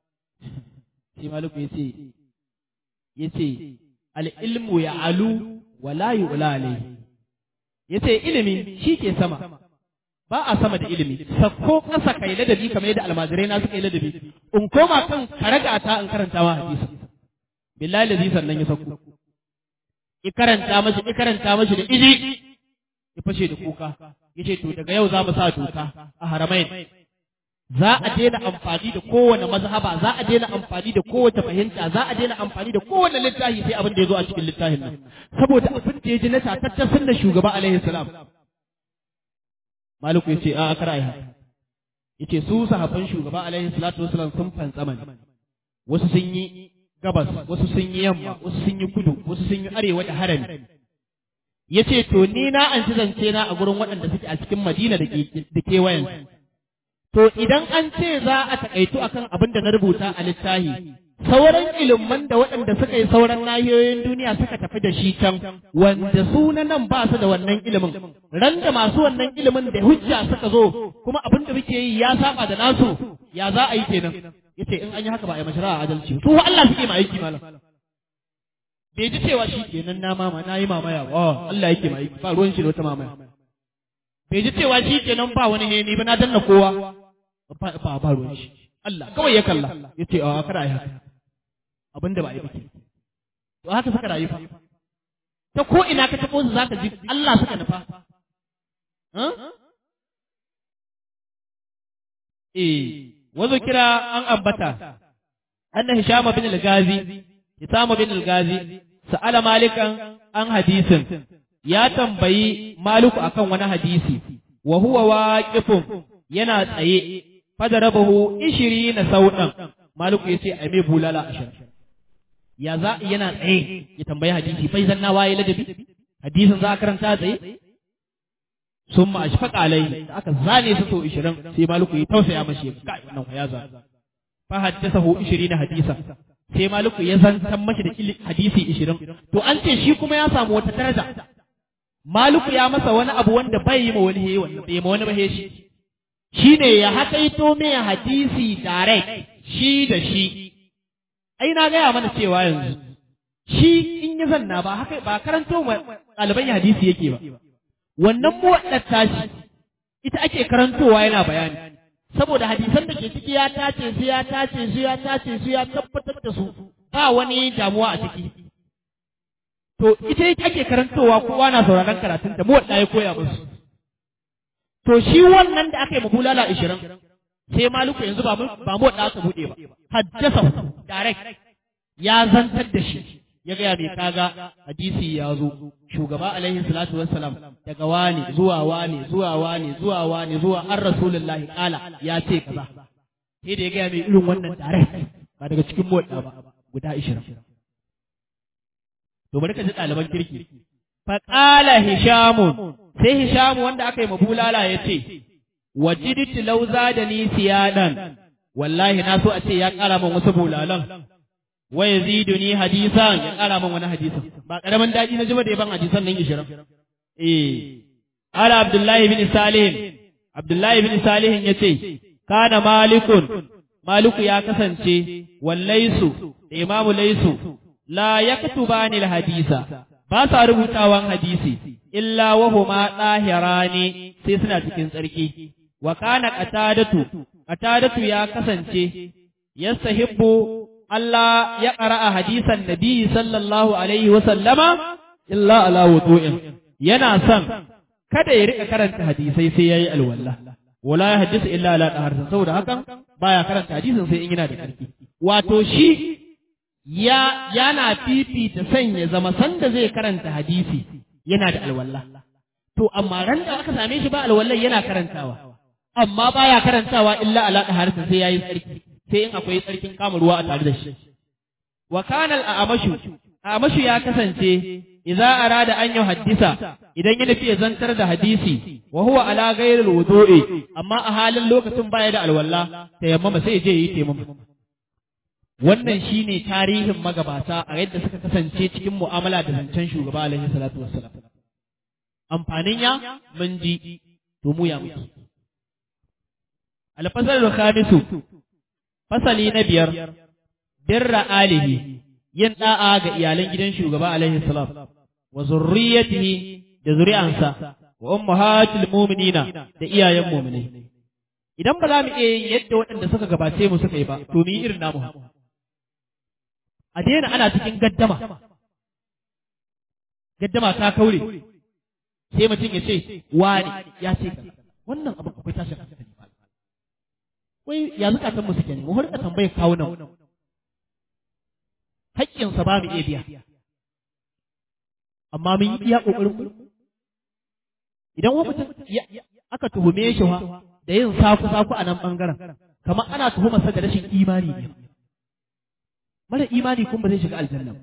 sai maliku ya ce ya ce al'ilmu ya alu wa la yu'la alayhi ya ce ilimi shi ke sama ba a sama da ilimi sakko ƙasa kai ladabi kamar yadda almajirai na suka yi ladabi in koma kan karaga ta in karanta ma hadisi billahi lazi sannan ya sakko i karanta mashi i karanta mashi da iji ya fashe da kuka yace to daga yau za mu sa doka a haramain za a daina amfani da kowane mazhaba za a daina amfani da kowace fahimta za a daina amfani da kowane littafi sai abin da ya zo a cikin littafin nan saboda abin da ya ji na tataccen sunna shugaba alaihi salam maliku ya ce a kar ai haka yace su sahabban shugaba alaihi salatu wasalam sun fantsama ne wasu sun yi gabas wasu sun yi yamma wasu sun yi kudu wasu sun yi arewa da harami yace to ni na an ci zance na a gurin waɗanda suke a cikin madina da kewayen To idan an ce za a taƙaitu akan abin da na rubuta a littafi, sauran ilimin da waɗanda suka yi sauran nahiyoyin duniya suka tafi da shi can, wanda su na nan ba su da wannan ilimin, ran da masu wannan ilimin da hujja suka zo, kuma abin da muke yi ya saba da nasu, ya za a yi kenan. Yace in an yi haka ba a yi mashara a adalci. Su Allah suke ma aiki malam. Bai ji cewa shi kenan na mama na yi mamaya ba, Allah yake ma aiki ba ruwan shi da wata mamaya. Bai ji cewa shi kenan ba wani heni ba na danna kowa. ba ba ruwan shi Allah kawai ya kalla ya ce a kada yi haka abinda ba a yi ba to haka suka rayu fa ta ko ina ka tabo su zaka ji Allah suka nufa eh wazo kira an ambata anna hisham bin al-gazi hisham bin al-gazi sa'ala malikan an hadisin ya tambayi maliku akan wani hadisi wa huwa waqifun yana tsaye fadarabahu ishiri na sauɗan maliku ya ce a mai bulala ashirin ya za yana tsaye ya tambayi hadisi fai zanna waye ladabi hadisin za a karanta tsaye sun ma shi faƙa alai da aka zane su sau ishirin sai maliku ya tausaya mashi ga wannan ya za fa haddasa hu ishiri na hadisa sai maliku ya zantan mashi da hadisi ishirin to an ce shi kuma ya samu wata daraja maliku ya masa wani abu wanda bai yi ma wani he wanda bai ma wani ba he shi shi ne ya haƙaito mai hadisi direct shi da shi, ai na gaya mana cewa yanzu, shi in yi zanna ba haka ba karanto ɗaliban hadisi yake ba, wannan muwaɗar tashi ita ake karantowa yana bayani, saboda hadisan da ke ciki ya tace su ya tace su ya tace su ya tabbatar da su ba wani damuwa a ciki. To ita ake karantowa kowa na sauraron karatun da muwaɗa ya koya musu. To shi wannan da aka yi mabulala ishirin, sai maluku yanzu ba mu wadda aka buɗe ba, haddasa direct ya zantar da shi, ya gaya mai kaga hadisi ya zo, shugaba alaihi salatu wassalam daga wani zuwa wani zuwa wani zuwa wani zuwa an rasulullahi kala ya ce kaza. Sai da ya gaya mai irin wannan direct ba daga cikin wadda ba guda ishirin. To bari ka ji ɗaliban kirki. Faƙala Hishamun, sai Hishamu wanda aka yi mabulala ya ce, Wajiditi lauza da ni siyadan, wallahi na so a ce ya ƙara min wasu bulalan, wa ya zidu ni hadisan ya ƙara min wani hadisan. Ba ƙaramin daɗi na jima da yaban hadisan nan ishirin. Eh, Ala Abdullahi bin Salihin, Abdullahi bin Salihin ya ce, Kana malikun, Maliku ya kasance, wallaisu, da imamu laisu, la ya katubani hadisa, ba sa rubutawan hadisi illa wahuma ɗahirani sai suna cikin tsarki wa kana qatadatu qatadatu ya kasance yastahibbu Allah ya qara'a hadisan nabi sallallahu alaihi wa sallama illa ala wudu'in yana son kada ya rika karanta hadisai sai yayi alwala wala ya hadisa illa ala taharsan saboda hakan baya karanta hadisin sai in yana da karfi wato shi ya yana fifita sanya zama sanda zai karanta hadisi yana da alwala to amma ran da aka same shi ba alwallan yana karantawa amma baya karantawa illa ala taharsan sai yayi tsarki sai in akwai tsarkin kama ruwa a tare da shi wa kana al-amashu amashu ya kasance idza arada an yuhaddisa idan ya nufi ya zantar da hadisi wa huwa ala ghayril wudu'i amma a halin lokacin baya da alwala tayammama sai je yi tayammama wannan shine tarihin magabata a yadda suka kasance cikin mu'amala da zancen shugaba alaihi salatu wassalam amfanin ya mun ji to mu ya muke alfasal khamisu fasali na biyar birra alihi yin da'a ga iyalan gidan shugaba alaihi salam wa zurriyatihi da zuri'ansa wa ummahatul mu'minina da iyayen mu'minai idan ba za mu iya yin yadda waɗanda suka gabace mu suka yi ba to mu yi irin namu a daina ana cikin gaddama gaddama ta kaure sai mutum ya ce wani ya ce wannan abin akwai tashin hankali ba wai ya zukatan mu suke ne mu harka tambayar kawo nan haƙƙinsa ba mu iya biya amma mun yi iya ƙoƙarin mu idan wani mutum aka tuhume shi wa da yin saku saku a nan ɓangaren kamar ana tuhumarsa da rashin imani ne mara imani kuma ba zai shiga aljanna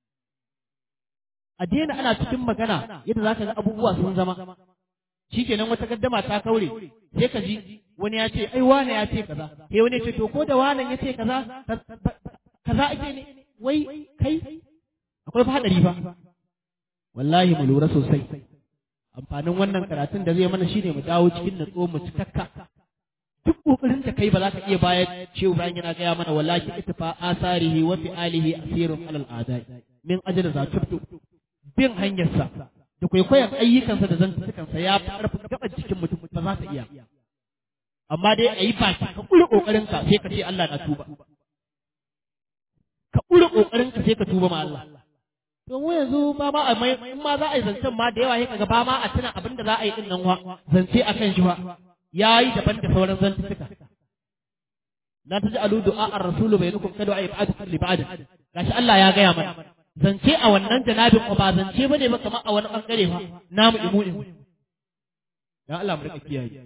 a daina ana cikin magana yadda za ka ga abubuwa sun zama shikenan wata gaddama ta kaure sai ka ji wani ya ce ai wane ya ce kaza sai wani ya ce to ko da wane ya ce kaza kaza ake ne wai kai akwai fa hadari fa wallahi mu lura sosai amfanin wannan karatun da zai mana shine mu dawo cikin natsuwa mu cikakka duk kokarin da kai ba za ka iya bayar cewa bayan yana gaya mana wallahi ittifa asarihi wa fi alihi asirun alal adai min ajal zatubtu bin hanyarsa da kwaikwayon ayyukansa da zantukansa ya fi ƙarfin gaban cikin mutum ba za ta iya amma dai a yi baki ka ƙure ƙoƙarinka sai ka ce Allah na tuba ka ƙure ƙoƙarinka sai ka tuba ma Allah to mu yanzu ba ma a mai in ma za a yi zancen ma da yawa sai kaga ba ma a tuna abin da za a yi din nan wa zance akan shi wa yayi daban da sauran zantuka la taj'alu du'a ar-rasul bainakum kadu ay ba'd li ba'd gashi Allah ya gaya mana zance a wannan janabin ba zance bane ba kamar a wani bangare fa namu imu imu ya Allah mu rika kiyaye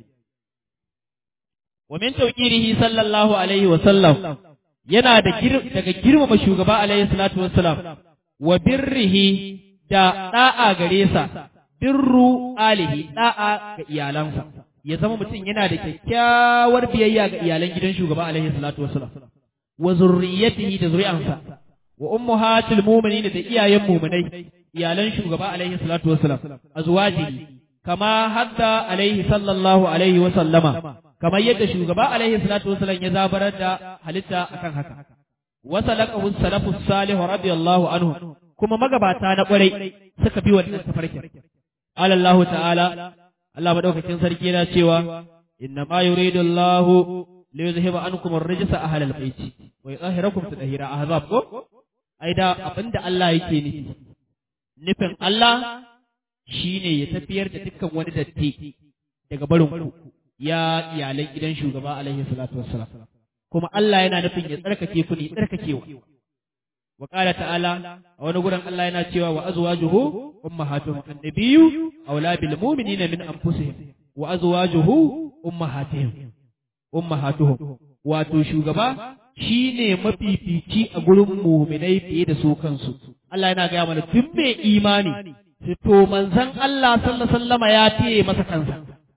wa min tawqirihi sallallahu alaihi wa sallam yana da daga girmama shugaba alaihi salatu wassalam wa birrihi da da'a gare sa birru alihi da'a ga iyalansa ya zama mutum yana da kyakkyawar biyayya ga iyalan gidan shugaba alaihi salatu wassalam wa zurriyatihi da zuri'ansa wa ummahatul mu'minin da iyayen mu'minai iyalan shugaba alaihi salatu wassalam azwajihi kama hadda alaihi sallallahu alaihi wa sallama kamar yadda shugaba alaihi salatu wassalam ya zabarar da halitta akan haka wa salakahu salafus salih radiyallahu anhu kuma magabata na kwarai suka bi wannan tafarkin qala Allah ta'ala Allah madaukakin sarki yana cewa inna ma yuridu Allah li yuzhiba ankum ar-rijsa ahlal baiti wa yutahhirakum tadhira ahzab ko ai da abinda Allah yake nufi nufin Allah shine ya tafiyar da dukkan wani datti daga barin ku ya iyalan gidan shugaba alaihi salatu wassalam kuma Allah yana nufin ya tsarkake ku ne tsarkakewa wa qala ta'ala a wani gurin Allah yana cewa wa azwajuhu ummahatuhum annabiyyu awla bil mu'minina min anfusihim wa azwajuhu ummahatihim ummahatuhum wato shugaba shine mafifici a gurin mu'minai fiye da su kansu Allah yana gaya mana duk mai imani to manzon Allah sallallahu alaihi wasallama ya tiye masa kansa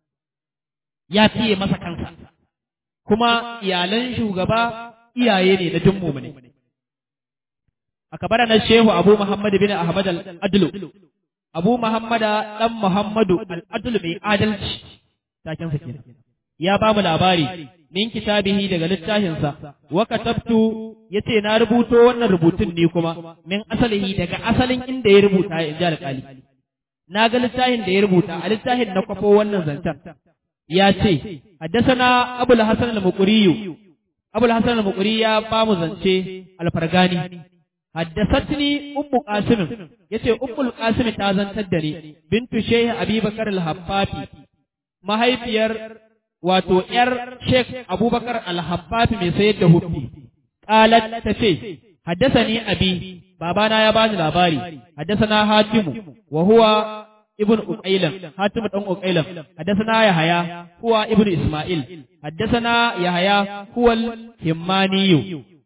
ya tiye masa kansa kuma iyalan shugaba iyaye ne na duk mu'mini akabara na shehu abu muhammad bin ahmad al-adlu abu muhammad dan muhammadu al-adlu mai adalci taken sa kenan ya ba mu labari min kitabihi daga littafinsa wa katabtu yace na rubuto wannan rubutun ne kuma min asalihi daga asalin inda ya rubuta ya inji alƙali na ga littafin da ya rubuta a littafin na kwafo wannan zancen ya ce haddasana abul hasan al-muqriyu abul hasan al-muqri ya ba mu zance al-fargani haddasatni ummu qasim yace ummul qasim ta zantar da ni bintu sheikh abubakar al-habbafi mahaifiyar wato ‘yar Sheikh Abubakar Al-Habbafi mai sayar da hufi, ƙalat ta ce, Haddasa ni abi, babana ya bani labari, haddasa na Hatimu, wa huwa ibn Uqailan, Hatimu ɗan Uqailan, haddasa na Yahaya, huwa ibn Ismail, haddasa na Yahaya, huwa Himmaniyu,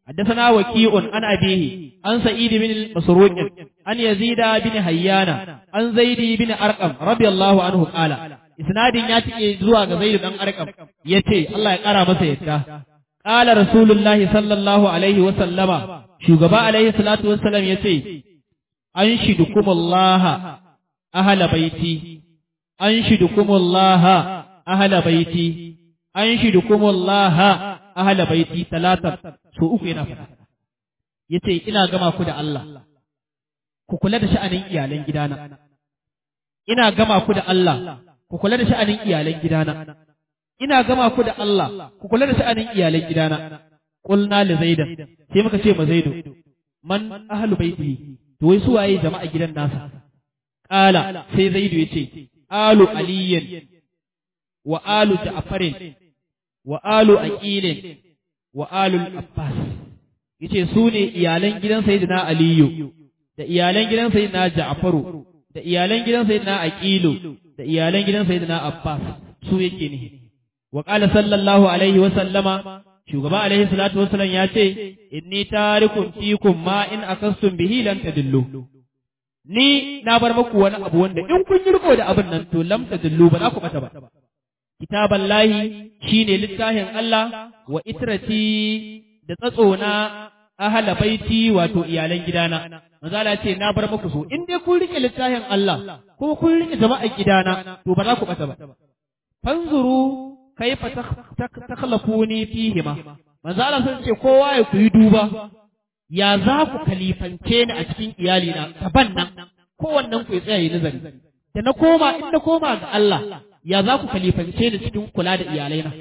حدثنا وكيع عن أبيه عن سعيد بن مسروق عن يزيد بن حيان عن زيد بن أرقم رضي الله عنه قال isnadin ya tike zuwa ga Zaid dan Arqam yace Allah ya kara masa yadda qala rasulullahi sallallahu alaihi wa sallama shugaba alaihi salatu wassalam yace anshidukumullah ahla baiti anshidukumullah ahla baiti anshidukumullah ahla baiti talatan so uku yana fada yace ina gama ku da Allah ku kula da sha'anin iyalan gidana ina gama ku da Allah ku kula da sha'anin iyalan gidana ina gama ku da Allah ku kula da sha'anin iyalan gidana qulna li zaidan sai muka ce ma zaidu man ahlu baitihi to wai su waye jama'a gidan nasa qala sai zaidu yace alu aliyin wa alu ja'farin wa alu aqilin wa alu abbas yace su ne iyalan gidan sayyidina aliyu da iyalan gidan sayyidina ja'faru da iyalan gidan sayyidina aqilu da iyalan gidan sayyidina abbas su yake ne wa qala sallallahu alaihi wa sallama shugaba alaihi salatu wasallam ya ce inni tarikum fikum ma in akastum bihi lan tadillu ni na bar muku wani abu wanda in kun yi riko da abin nan to lam tadillu ba za ku bata ba kitaban lahi shine littafin Allah wa itrati da tsatsona ahala baiti wato iyalan gidana manzala ce na bar muku so in dai kun rike littafin Allah ko kun rike jama'ar gidana to ba za ku bata ba fanzuru kaifa takhlafuni fihima manzala sun ce kowa ya ku yi duba ya za ku kalifance ni a cikin iyalina taban nan kowannen ku ya tsaya yi nazari da na koma in na koma ga Allah ya za ku kalifance ni cikin kula da iyalaina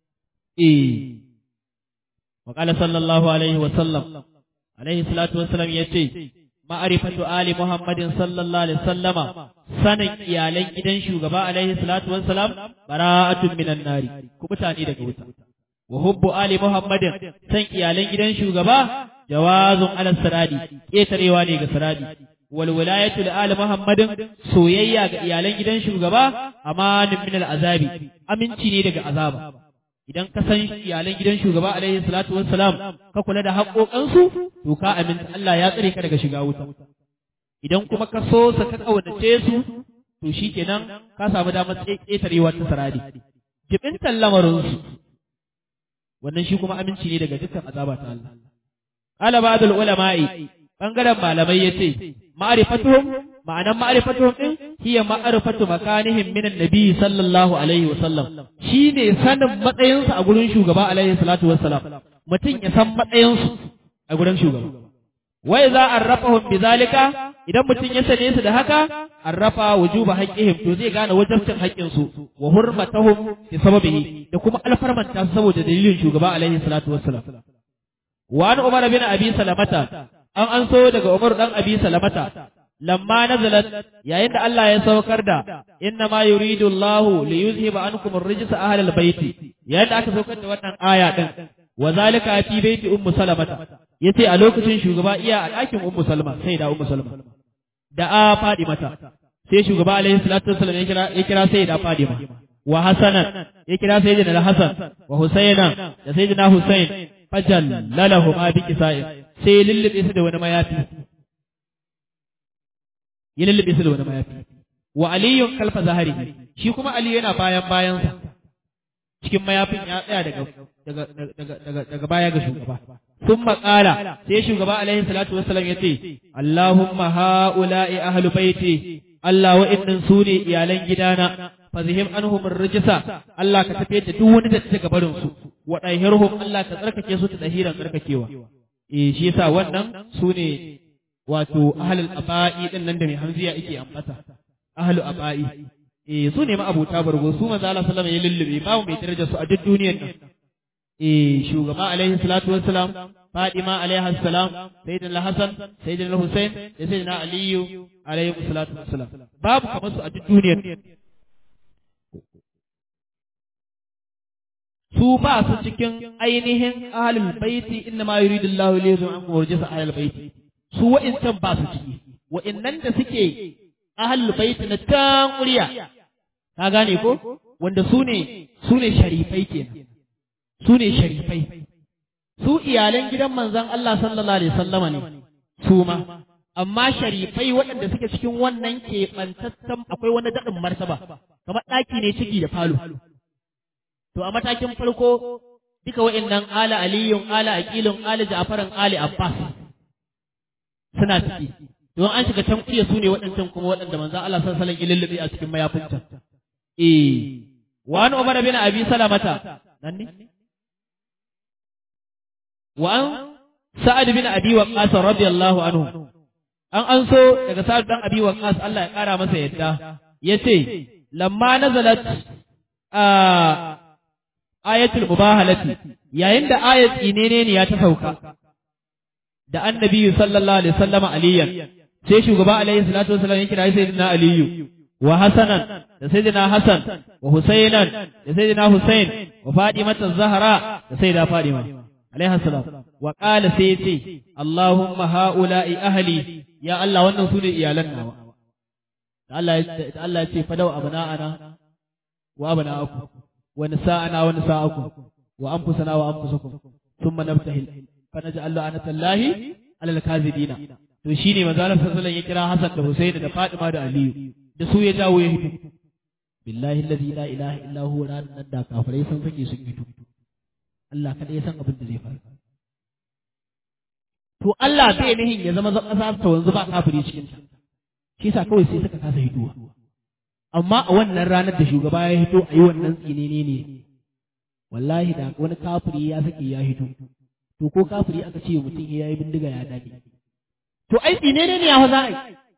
eh وقال صلى الله عليه وسلم عليه الصلاة والسلام يتي معرفة آل محمد صلى الله عليه وسلم سنة إيالين إذن شوغبا عليه الصلاة والسلام براءة من النار كبتاني دقوتا وحب آل محمد سنة إيالين إذن شوغبا جواز على السرادي إيتريواني كسرادي والولاية لآل محمد سويا إيالين إذن شوغبا أمان من العذاب أمن تيني دق عذاب idan ka san iyalan gidan shugaba alaihi salatu wassalam ka kula da haƙoƙansu to ka aminta Allah ya tsare ka daga shiga wuta idan kuma ka so sa ka kaunace su to shikenan ka samu damar ƙetarewa ta sarari jibintan lamarin su wannan shi kuma aminci ne daga dukkan azaba ta Allah qala ba'dul ulama'i bangaren malamai yace ma'rifatuhum ma'anan ma'rifatuhum din hiya ma'rifatu makanihim min annabi sallallahu alaihi wa sallam shine sanin matsayinsu a gurin shugaba alaihi salatu wassalam mutum ya san matsayinsu a gurin shugaba wa idza arrafahum bizalika idan mutum ya sane su da haka arrafa wujuba haqqihim to zai gane wajibcin haƙƙin su wa hurmatahum bi sababihi da kuma alfarmanta saboda dalilin shugaba alaihi salatu wassalam wa an umar bin abi salamata an an so daga umar dan abi salamata lamma nazalat yayin da Allah ya saukar da inna ma yuridu Allah li yuzhiba ankum ar-rijsa ahli al-bayti yayin da aka saukar da wannan aya din wa zalika fi baiti ummu salamata yace a lokacin shugaba iya a ɗakin ummu salma sai da ummu salma da a fadi mata sai shugaba alaihi salatu wassalam ya kira ya kira sai da fadima wa hasanan ya kira sayyidina hasan wa husaina da sayyidina husain fajal lalahu ma bi kisa'in sai lullube su da wani mayafi ya lullube su da wani mayafi wa aliyun kalfa zahari shi kuma aliyu yana bayan bayansa cikin mayafin ya tsaya daga daga daga daga daga baya ga shugaba sun maƙala sai shugaba alaihi salatu wassalam ya ce Allahumma ha'ula'i ahlu baiti Allah wa'innan su ne iyalan gidana fazihim anhum rijsa Allah ka tafiyar da duk wani da daga barin su wa dahirhum Allah ka tsarkake su ta dahiran tsarkakewa eh shi yasa wannan su ne wato ahlul aba'i din nan da mai hamziya yake ambata ahlul aba'i eh su ne ma'abuta bargo su manzo Allah sallallahu alaihi wasallam ya lullube babu mai daraja su a duk duniyar nan eh shugaba alaihi salatu wassalam Fadima alaihi salam sayyidina Hassan sayyidina Hussein da sayyidina Aliyu alaihi salatu wassalam babu kamar su a duk duniyar su ba su cikin ainihin ahlul baiti inna ma yuridu Allahu li yuzhiba ankum rijsa ahlul baiti su wa'incan ba su ciki wa'innan da suke ahlul baiti na tan ƙuriya ka gane ko wanda su ne su ne sharifai kenan su ne sharifai su iyalan gidan manzon Allah sallallahu alaihi wasallama ne su ma amma sharifai waɗanda suke cikin wannan keɓantattan akwai wani daɗin martaba kamar ɗaki ne ciki da falo to a matakin farko duka wa'annan ala aliyun ala aqilun ala ja'faran ali abbas suna ciki don an shiga can kuya su ne waɗancan kuma waɗanda manzo Allah sallallahu alaihi wasallam a cikin mayafinta eh wa an umar bin abi salamata nan ne wa an sa'ad bin abi waqas radiyallahu anhu an an so daga sa'ad dan abi waqas Allah ya kara masa yadda yace lamma nazalat a ayatul mubahalati yayin da ayat inene ne ya ta sauka da annabi sallallahu alaihi wasallam aliyan sai shugaba alaihi salatu wasallam ya kira sayyidina aliyu wa hasanan da sayyidina hasan wa husainan da sayyidina husain wa fatimata zahra da sayyida fatima alaihi salam wa qala sai yace allahumma haula'i ahli ya allah wannan su ne iyalan nawa da Allah ya Allah ya ce fadau abna'ana wa abna'akum wa nisa'ana wa nisa'akum wa anfusana wa anfusakum thumma nabtahil fa naj'al la'natallahi 'alal kadhibina to shine manzo Allah sallallahu alaihi ya kira Hassan da Husaini da Fatima da Aliyu da su ya jawo ya hito billahi alladhi la ilaha illa huwa nan da kafirai sun sake sun hito Allah kada ya san abin da zai faru to Allah bai nihin ya zama ƙasa ta wanzu ba kafiri cikin ta shi yasa kawai sai suka kasa hitowa amma a wannan ranar da shugaba ya hito a yi wannan tsinene ne wallahi da wani kafiri ya sake ya hito to ko kafiri aka ce mutum ya yi bindiga ya dade to ai tsinene ne ya fa za a yi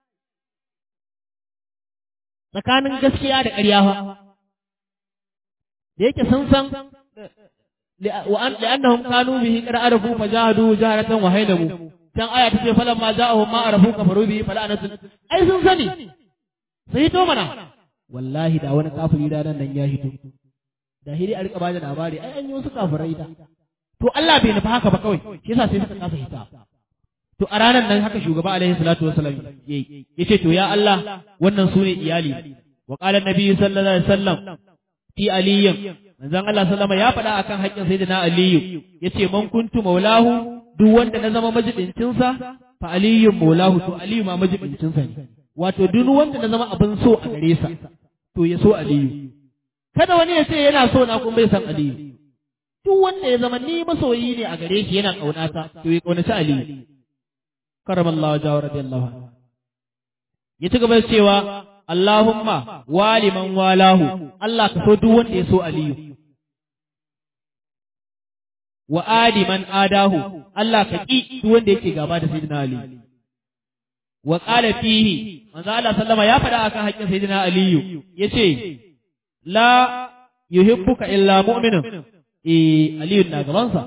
tsakanin gaskiya da ƙarya fa da yake sun san لأنهم كانوا به قد عرفوا فجاهدوا جهرة وهينموا كان آية تقول فلما جاءهم ما عرفوا كفروا به فلعنة أي sun sani sai to mana wallahi da wani kafiri da nan ya hito da hiri a rika bada labari ai an yi wasu kafirai da to Allah bai nufa haka ba kawai shi yasa sai suka kasa hita to a ranar nan haka shugaba alaihi salatu wasallam yayi yace to ya Allah wannan sune iyali wa qala an-nabi sallallahu alaihi wasallam fi aliyyin manzon Allah sallama ya faɗa akan haƙƙin sayyidina Aliyu yace man kuntu maulahu duk wanda na zama majibincin sa fa aliyun maulahu to Aliyu ma majibincin sa ne wato duk wanda na zama abin so a gare sa to ya so Aliyu kada wani ya ce yana so na kuma bai san Aliyu duk wanda ya zama ni masoyi ne a gare shi yana kaunata to ya kaunaci Aliyu karamallahu jawa radiyallahu anhu ya ci gaba da cewa Allahumma waliman walahu Allah ka so duk wanda ya so Aliyu wa adiman adahu Allah ka ki duk wanda yake gaba da sayyidina Ali wa qala fihi manzo Allah sallama ya faɗa akan haƙƙin sayyidina Aliyu yace la yuhibbuka illa mu'minun eh Aliyu na gaban sa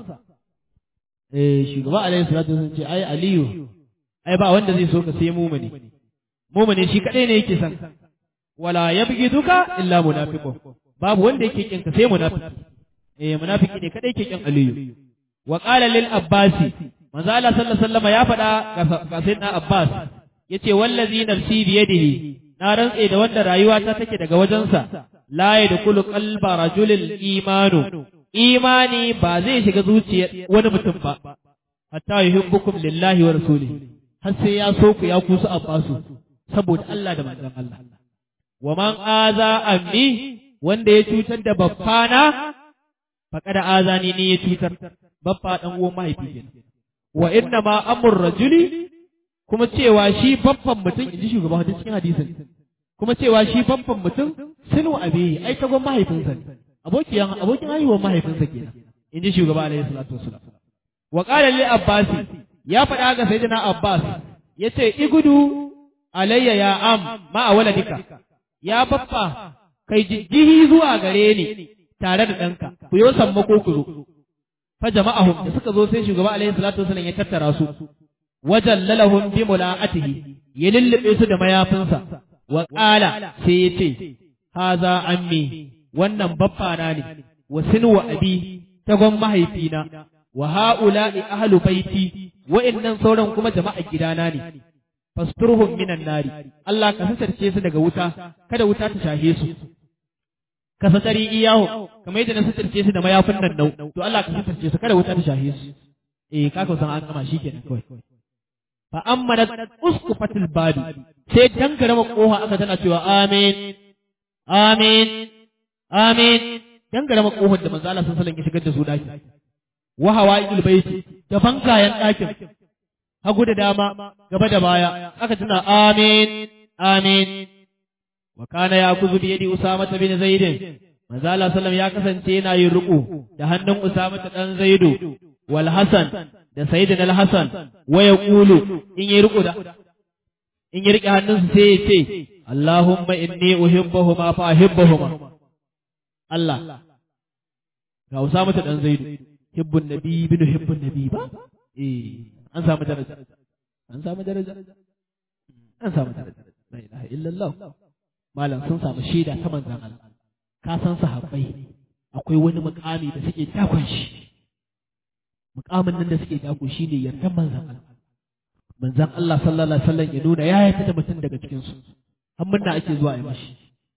eh shugaba alaihi salatu wasallam ce ai Aliyu ai ba wanda zai so ka sai mu'mini mu'mini shi kadai ne yake san wala yabghiduka illa munafiqun babu wanda yake kin ka sai munafiki eh munafiki ne kadai yake kin Aliyu wa qala lil abbasi manzo Allah sallallahu alaihi wasallam ya faɗa ga sayyidina Abbas yace wallazi nafsi bi yadihi na rantse da wanda rayuwa ta take daga wajensa la yadkhulu qalba rajulil imanu imani ba zai shiga zuciyar wani mutum ba hatta yuhibbukum lillahi wa rasulihi har sai ya so ku ya kusu abbasu saboda Allah da manzon Allah wa man aza ammi wanda ya cutar da baffana faqad azani ne ya cutar baffa dan uwan mahaifi kenan wa inna ma amur rajuli kuma cewa shi baffan mutum inji shugaba hadisi cikin hadisin kuma cewa shi baffan mutum sinu abiyi ai tagon mahaifinsa ne abokiyan abokin haihuwar mahaifinsa kenan inji shugaba alaihi salatu wassalam wa qala li abbas ya faɗa ga sayyidina abbas yace igudu alayya ya am ma a waladika ya baffa kai jijjihi zuwa gare ni tare da ɗanka ku yo sammako ku zo fa jama'ahum da suka zo sai shugaba alaihi salatu wasallam ya tattara su wajallalahum bi mula'atihi ya lullube su da mayafinsa wa qala sai ya ce haza ammi wannan baffana ne wa sinu wa abi tagon mahaifina wa ha'ula'i ahlu baiti wa'annan sauran kuma jama'a gidana ne fasturhum minan nari Allah ka sassarce su daga wuta kada wuta ta shahe su ka satari iyahu kamar yadda na sassarce su da mayafin nan nau to Allah ka sassarce su kada wuta ta shahe su eh ka san an gama shikenan kawai fa amma da uskufatul babi sai dangare ma koha aka tana cewa amin amin amin dangare ma kohar da manzo Allah sallallahu alaihi wasallam ya shigar da su daki wa hawail baiti da bangayen dakin hagu da dama gaba da baya aka tana amin amin wa kana yakuzu bi yadi usama bin zaid manzo Allah sallallahu ya kasance yana yin ruku da hannun usama dan zaidu wal hasan da sayyidina al hasan wa yaqulu in yi ruku da in yi rike hannunsu sai ya ce Allahumma inni uhibbuhuma fa ahibbuhuma Allah ga usama dan zaidu hibbun nabi bin hibbun nabi ba eh an samu daraja an samu daraja an samu daraja la ilaha illallah malam sun samu shaida ta manzan Allah ka san sahabbai akwai wani mukami da suke dakon shi mukamin nan da suke dako shine yardan manzan Allah manzan Allah sallallahu alaihi wasallam ya nuna ya yarda da mutum daga cikin su har munna ake zuwa yi mashi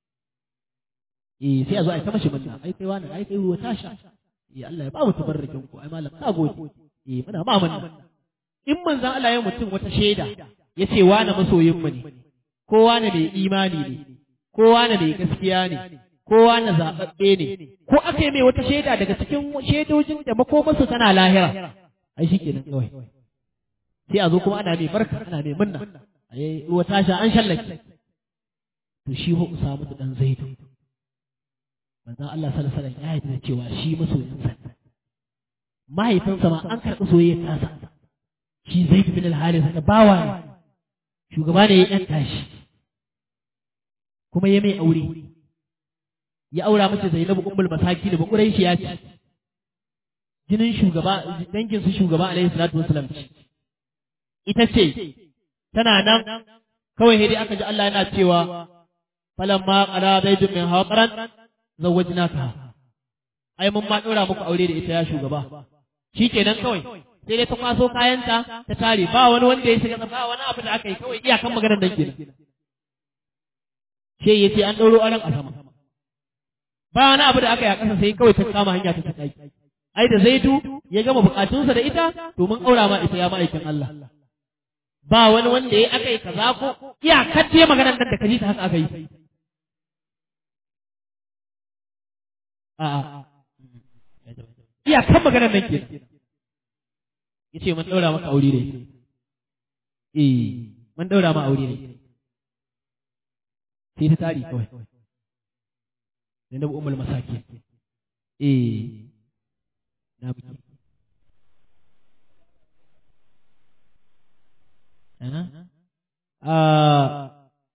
eh sai a zo a yi ta mashi munna ai kai wani ai kai ruwa tasha eh Allah ya ba mu tabarrakin ku ai malam ka gode eh muna ma munna in manzan Allah ya mutum wata shaida ya ce wani masoyin mu ne kowa ne mai imani ne kowa ne mai gaskiya ne kowa na zaɓaɓɓe ne ko aka yi mai wata shaida daga cikin shaidojin da makomarsu tana lahira ai shi kenan kawai sai a zo kuma ana mai barka ana mai munna ai ruwa tasha an shallake to shi ho samu da dan zaidu manzon Allah sallallahu alaihi wasallam ya yi da cewa shi masoyinsa mahaifinsa ma an karɓi soyayyar tasa shi zaid bin al-haris da bawa ne shugaba ne ya yanta shi kuma ya mai aure ya aura mace Zainabu ummul masaki da bakurai shi ya ci jinin shugaba dangin su shugaba alaihi salatu wasalam ce ita ce tana nan kawai hidi aka ji Allah yana cewa falamma qara zaidun min haqaran zawwajnaka ai mun ma dora muku aure da ita ya shugaba shikenan kawai sai dai ta kwaso kayanta ta tare ba wani wanda ya shiga ba wani abu da aka yi kawai iyakan maganar nan kenan sai ya ce an ɗauro aran a sama ba wani abu da aka yi a ƙasa sai kawai ta kama hanya ta tsaki ai da zaidu ya gama bukatunsa da ita to mun aura ma ita ya ma'aikin Allah ba wani wanda ya aka yi kaza ko iyakar ce maganar nan da kaji ta haka aka yi a'a iyakar maganar nan kenan yace mun daura maka aure ne eh mun daura ma aure ne sai ta tari kawai Zainabu Ummul Masaki eh na buki ana ah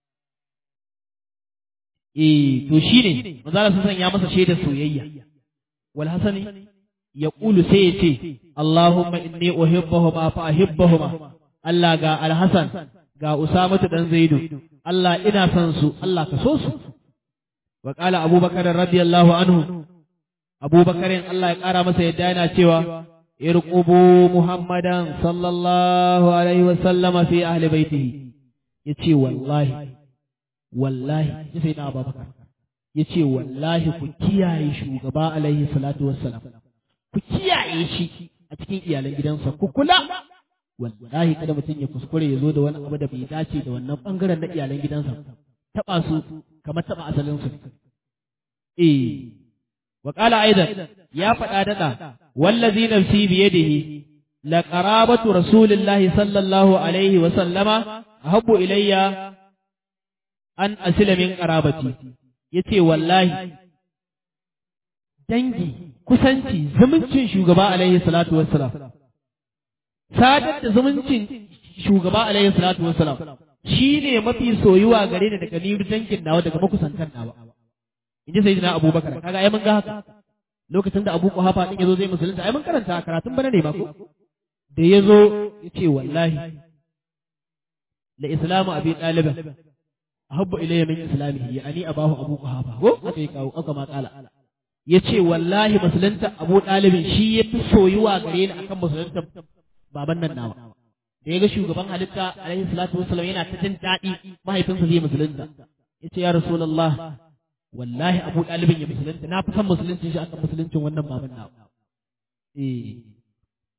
eh to shine manzo Allah sun ya masa shaidar soyayya wal hasani yaqulu sai ya ce Allahumma inni uhibbuhuma fa ahibbahuma Allah ga Al-Hasan ga Usamatu dan Zaidu Allah ina son su Allah ka so su wa qala Abu Bakar radiyallahu anhu Abu Bakar Allah ya kara masa yadda yana cewa irqubu Muhammadan sallallahu alaihi wa sallama fi ahli baitihi yace wallahi wallahi sai na Abu Bakar yace wallahi ku kiyaye shugaba alaihi salatu wassalam ku kiyaye shi a cikin iyalan gidansa ku kula wallahi kada mutum ya kuskure ya zo da wani abu da bai dace da wannan bangaren na iyalan gidansa taba su kamar taba asalin su eh wa qala aidan ya faɗa dada wallazi nafsi bi yadihi la qarabatu rasulillahi sallallahu alaihi wa sallama ahabbu ilayya an asila min qarabati yace wallahi dangi kusanci zumuncin shugaba alaihi salatu wassalam sadar da zumuncin shugaba alaihi salatu wassalam shi ne mafi soyuwa gare ni daga ni dangin nawa daga makusantan nawa in ji sayyidina abubakar kaga ai mun ga haka lokacin da abu kuhafa din yazo zai musulunta ai mun karanta karatun bana ne ma ko da yazo yace wallahi la islamu abi talib ahabbu ilayya min islamihi yani abahu abu kuhafa ko aka yi kawo aka ma kala ya ce wallahi musulunta abu ɗalibin shi ya fi soyuwa gare ni akan musulunta baban nan nawa da ya ga shugaban halitta alaihi salatu wasallam yana ta jin daɗi mahaifinsa zai musulunta ya ce ya rasulallah wallahi abu ɗalibin ya musulunta na fi son musuluncin shi akan musuluncin wannan baban nawa eh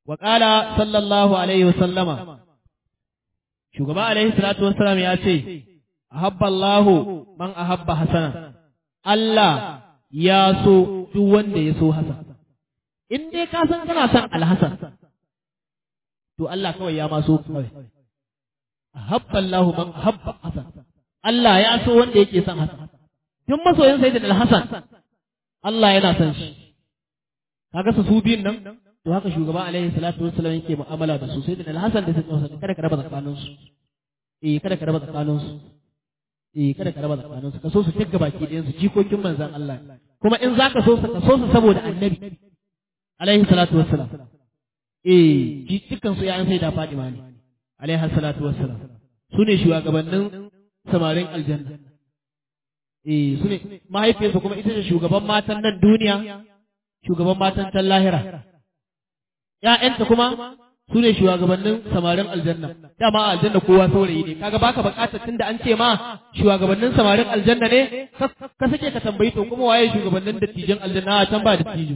wa qala sallallahu alaihi wa sallama shugaba alaihi salatu wassalam ya ce ahabba Allahu man ahabba hasana Allah ya so duk wanda ya so hasan in dai ka san kana son alhasan to Allah kawai ya ma so kawai ahabba Allahu man ahabba hasan Allah ya so wanda yake son hasan duk masoyin sayyidina alhasan Allah yana son shi kaga su su biyun nan to haka shugaba alaihi salatu wassalam yake mu'amala da su sayyidina alhasan da sayyidina kada ka raba tsakanin su eh kada ka raba tsakanin su eh kada ka raba tsakanin su ka so su tigga baki ɗayan su jikokin manzon Allah kuma in zaka so su ka so su saboda annabi alaihi salatu wassalam eh ji dukkan su yayan sai da Fatima ne alaihi salatu wassalam su ne shugabannin samarin aljanna eh su ne mahaifiyarsu kuma ita ce shugaban matan nan duniya shugaban matan can lahira ƴaƴanta kuma su ne shugabannin samarin aljanna dama a aljanna kowa saurayi ne kaga baka bukatar tunda an ce ma shugabannin samarin aljanna ne ka sake ka tambayi to kuma waye shugabannin dattijan aljanna a can ba dattijo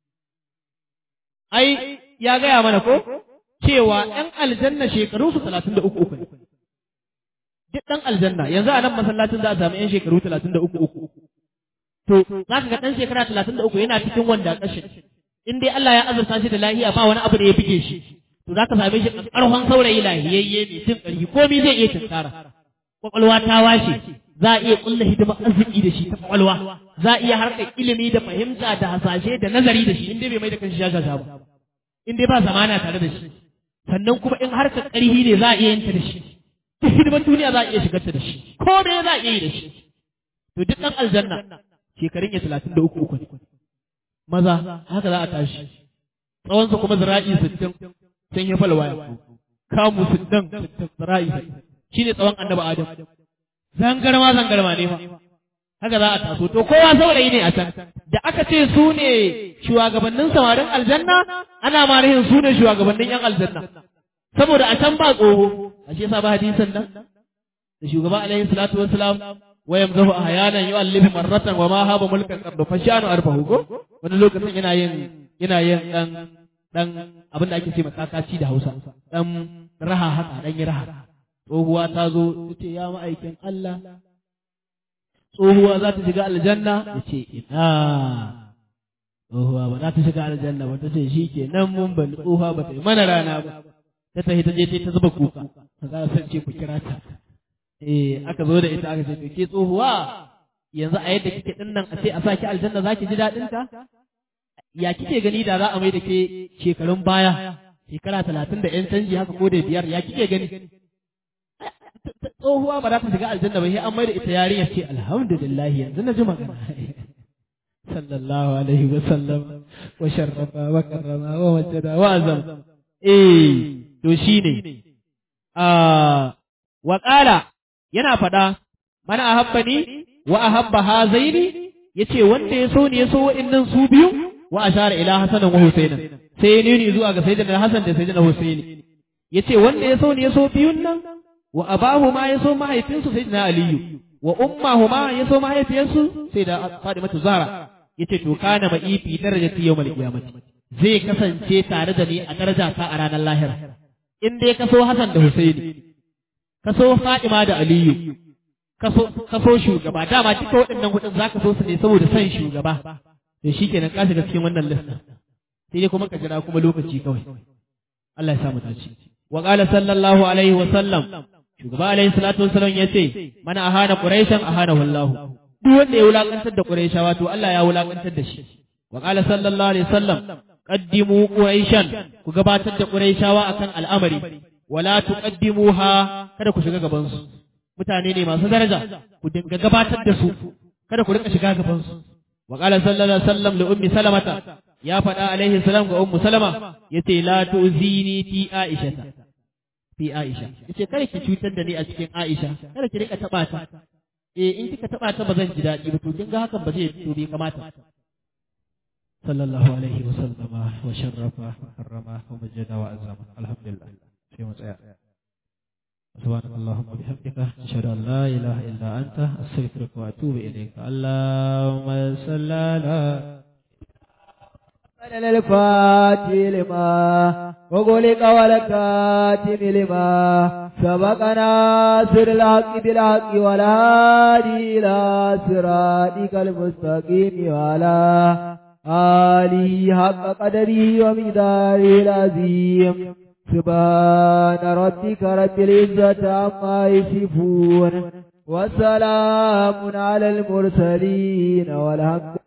ai ya gaya mana ko cewa ƴan aljanna shekaru su talatin da uku uku ne duk ɗan aljanna yanzu a nan masallacin za a samu ƴan shekaru talatin da uku uku to za ka ga ɗan shekara talatin da uku yana cikin wanda ƙashin in dai Allah ya azurta shi da lahiya ba wani abu da ya fige shi to za ka same shi ƙarfan saurayi lahiyayye mai cin ƙarfi komai zai iya tunkara kwakwalwa ta washe za a iya ƙulla hidimar arziki da shi ta kwakwalwa za a iya harkar ilimi da fahimta da hasashe da nazari da shi in dai bai mai da kanshi shashasha ba in dai ba zamana tare da shi sannan kuma in harkar ƙarfi ne za a iya yin ta da shi duk hidimar duniya za a iya shigar ta da shi ko me za a iya yi da shi to duk ɗan aljanna shekarun ya talatin da uku uku ne maza haka za a tashi tsawonsa kuma zira'i sittin sun yi falwaya kamu sittin zira'i shi ne tsawon annaba adam zangarma zangarma ne ma haka za a taso to kowa saurayi ne a can da aka ce su ne shugabannin samarin aljanna ana ma rahin su ne shugabannin yan aljanna saboda a can ba tsoho a shi yasa ba hadisan nan da shugaba alaihi salatu wassalam wayam zahu ahyanan yu'allifu marratan wa ma haba mulkan qad fashanu arfahu go wani lokacin yana yin yana yin dan dan abin da ake ce makakaci da Hausa dan raha haka dan yi raha tsohuwa ta zo tace ya ma'aikin Allah tsohuwa za ta shiga aljanna yace ina tsohuwa ba za ta shiga aljanna ba ta ce shi ke nan mun ban tsohuwa ba ta yi mana rana ba ta tafi ta je ta zuba kuka za a san ce ku kira ta eh aka zo da ita aka ce to ke tsohuwa yanzu a yadda kike din nan a ce a saki aljanna zaki ji dadin ta ya kike gani da za a mai da ke shekarun baya shekara talatin da yan canji haka ko da biyar ya kike gani tsohuwa ba za ta shiga aljanna ba sai an mai da ita yarinya ce alhamdulillah yanzu na ji magana sallallahu alaihi wa sallam wa sharrafa wa karrama wa majjada wa azam eh to shine a wa qala yana faɗa mana ahabbani wa ahabba hazaini yace wanda ya so ne ya so wa'annan su biyu wa ashara ila hasanan wa husainan sai ya nuni zuwa ga sayyidina hasan da sayyidina husaini yace wanda ya so ne ya so biyun nan wa abahu ma ya so mahaifinsu sayyidina aliyu wa ummahu ma ya so mahaifiyarsu sai da fadimatu zahra yace to kana ma ifi darajati yawmal qiyamati zai kasance tare da ni a daraja ta a ranar lahira in dai ka so hasan da husaini ka so Fadima da Aliyu, ka so shugaba, dama duka waɗannan hudun za ka so su ne saboda son shugaba, da shi kenan ka shiga cikin wannan lista. Sai dai kuma ka jira kuma lokaci kawai. Allah ya samu dace. Wa qala sallallahu alaihi wa sallam, shugaba alaihi salatu wa sallam yace, mana ahana quraishan ahana wallahu. Duk wanda ya wulakantar da quraishawa to Allah ya wulakantar da shi. Wa qala sallallahu alaihi wa sallam, qaddimu quraishan ku gabatar da quraishawa akan al'amari wala tuqaddimuha kada ku shiga gaban su mutane ne masu daraja ku dinga gabatar da su kada ku rika shiga gaban su wa qala sallallahu alaihi wasallam li ummi salamata ya faɗa alaihi salam ga ummu salama yace la tu'zini fi aisha fi aisha yace kada ki cutar da ni a cikin aisha kada ki rika taba ta eh in kika taba ta ba zan ji daɗi ba to kin ga hakan ba zai to bai kamata sallallahu alaihi wasallama wa sharrafa wa karrama wa majjada wa azama alhamdulillah sai mu tsaya سبحانك اللهم وبحمدك أشهد أن لا إله إلا أنت أستغفرك وأتوب إليك اللهم صل على الفاتح لما وغلق والكاتم لما سبق ناصر الحق بالحق والهادي إلى صراطك المستقيم وعلى آله حق قدره ومقداره العظيم سبحان ربك رب العزة عما يصفون وسلام على المرسلين والحمد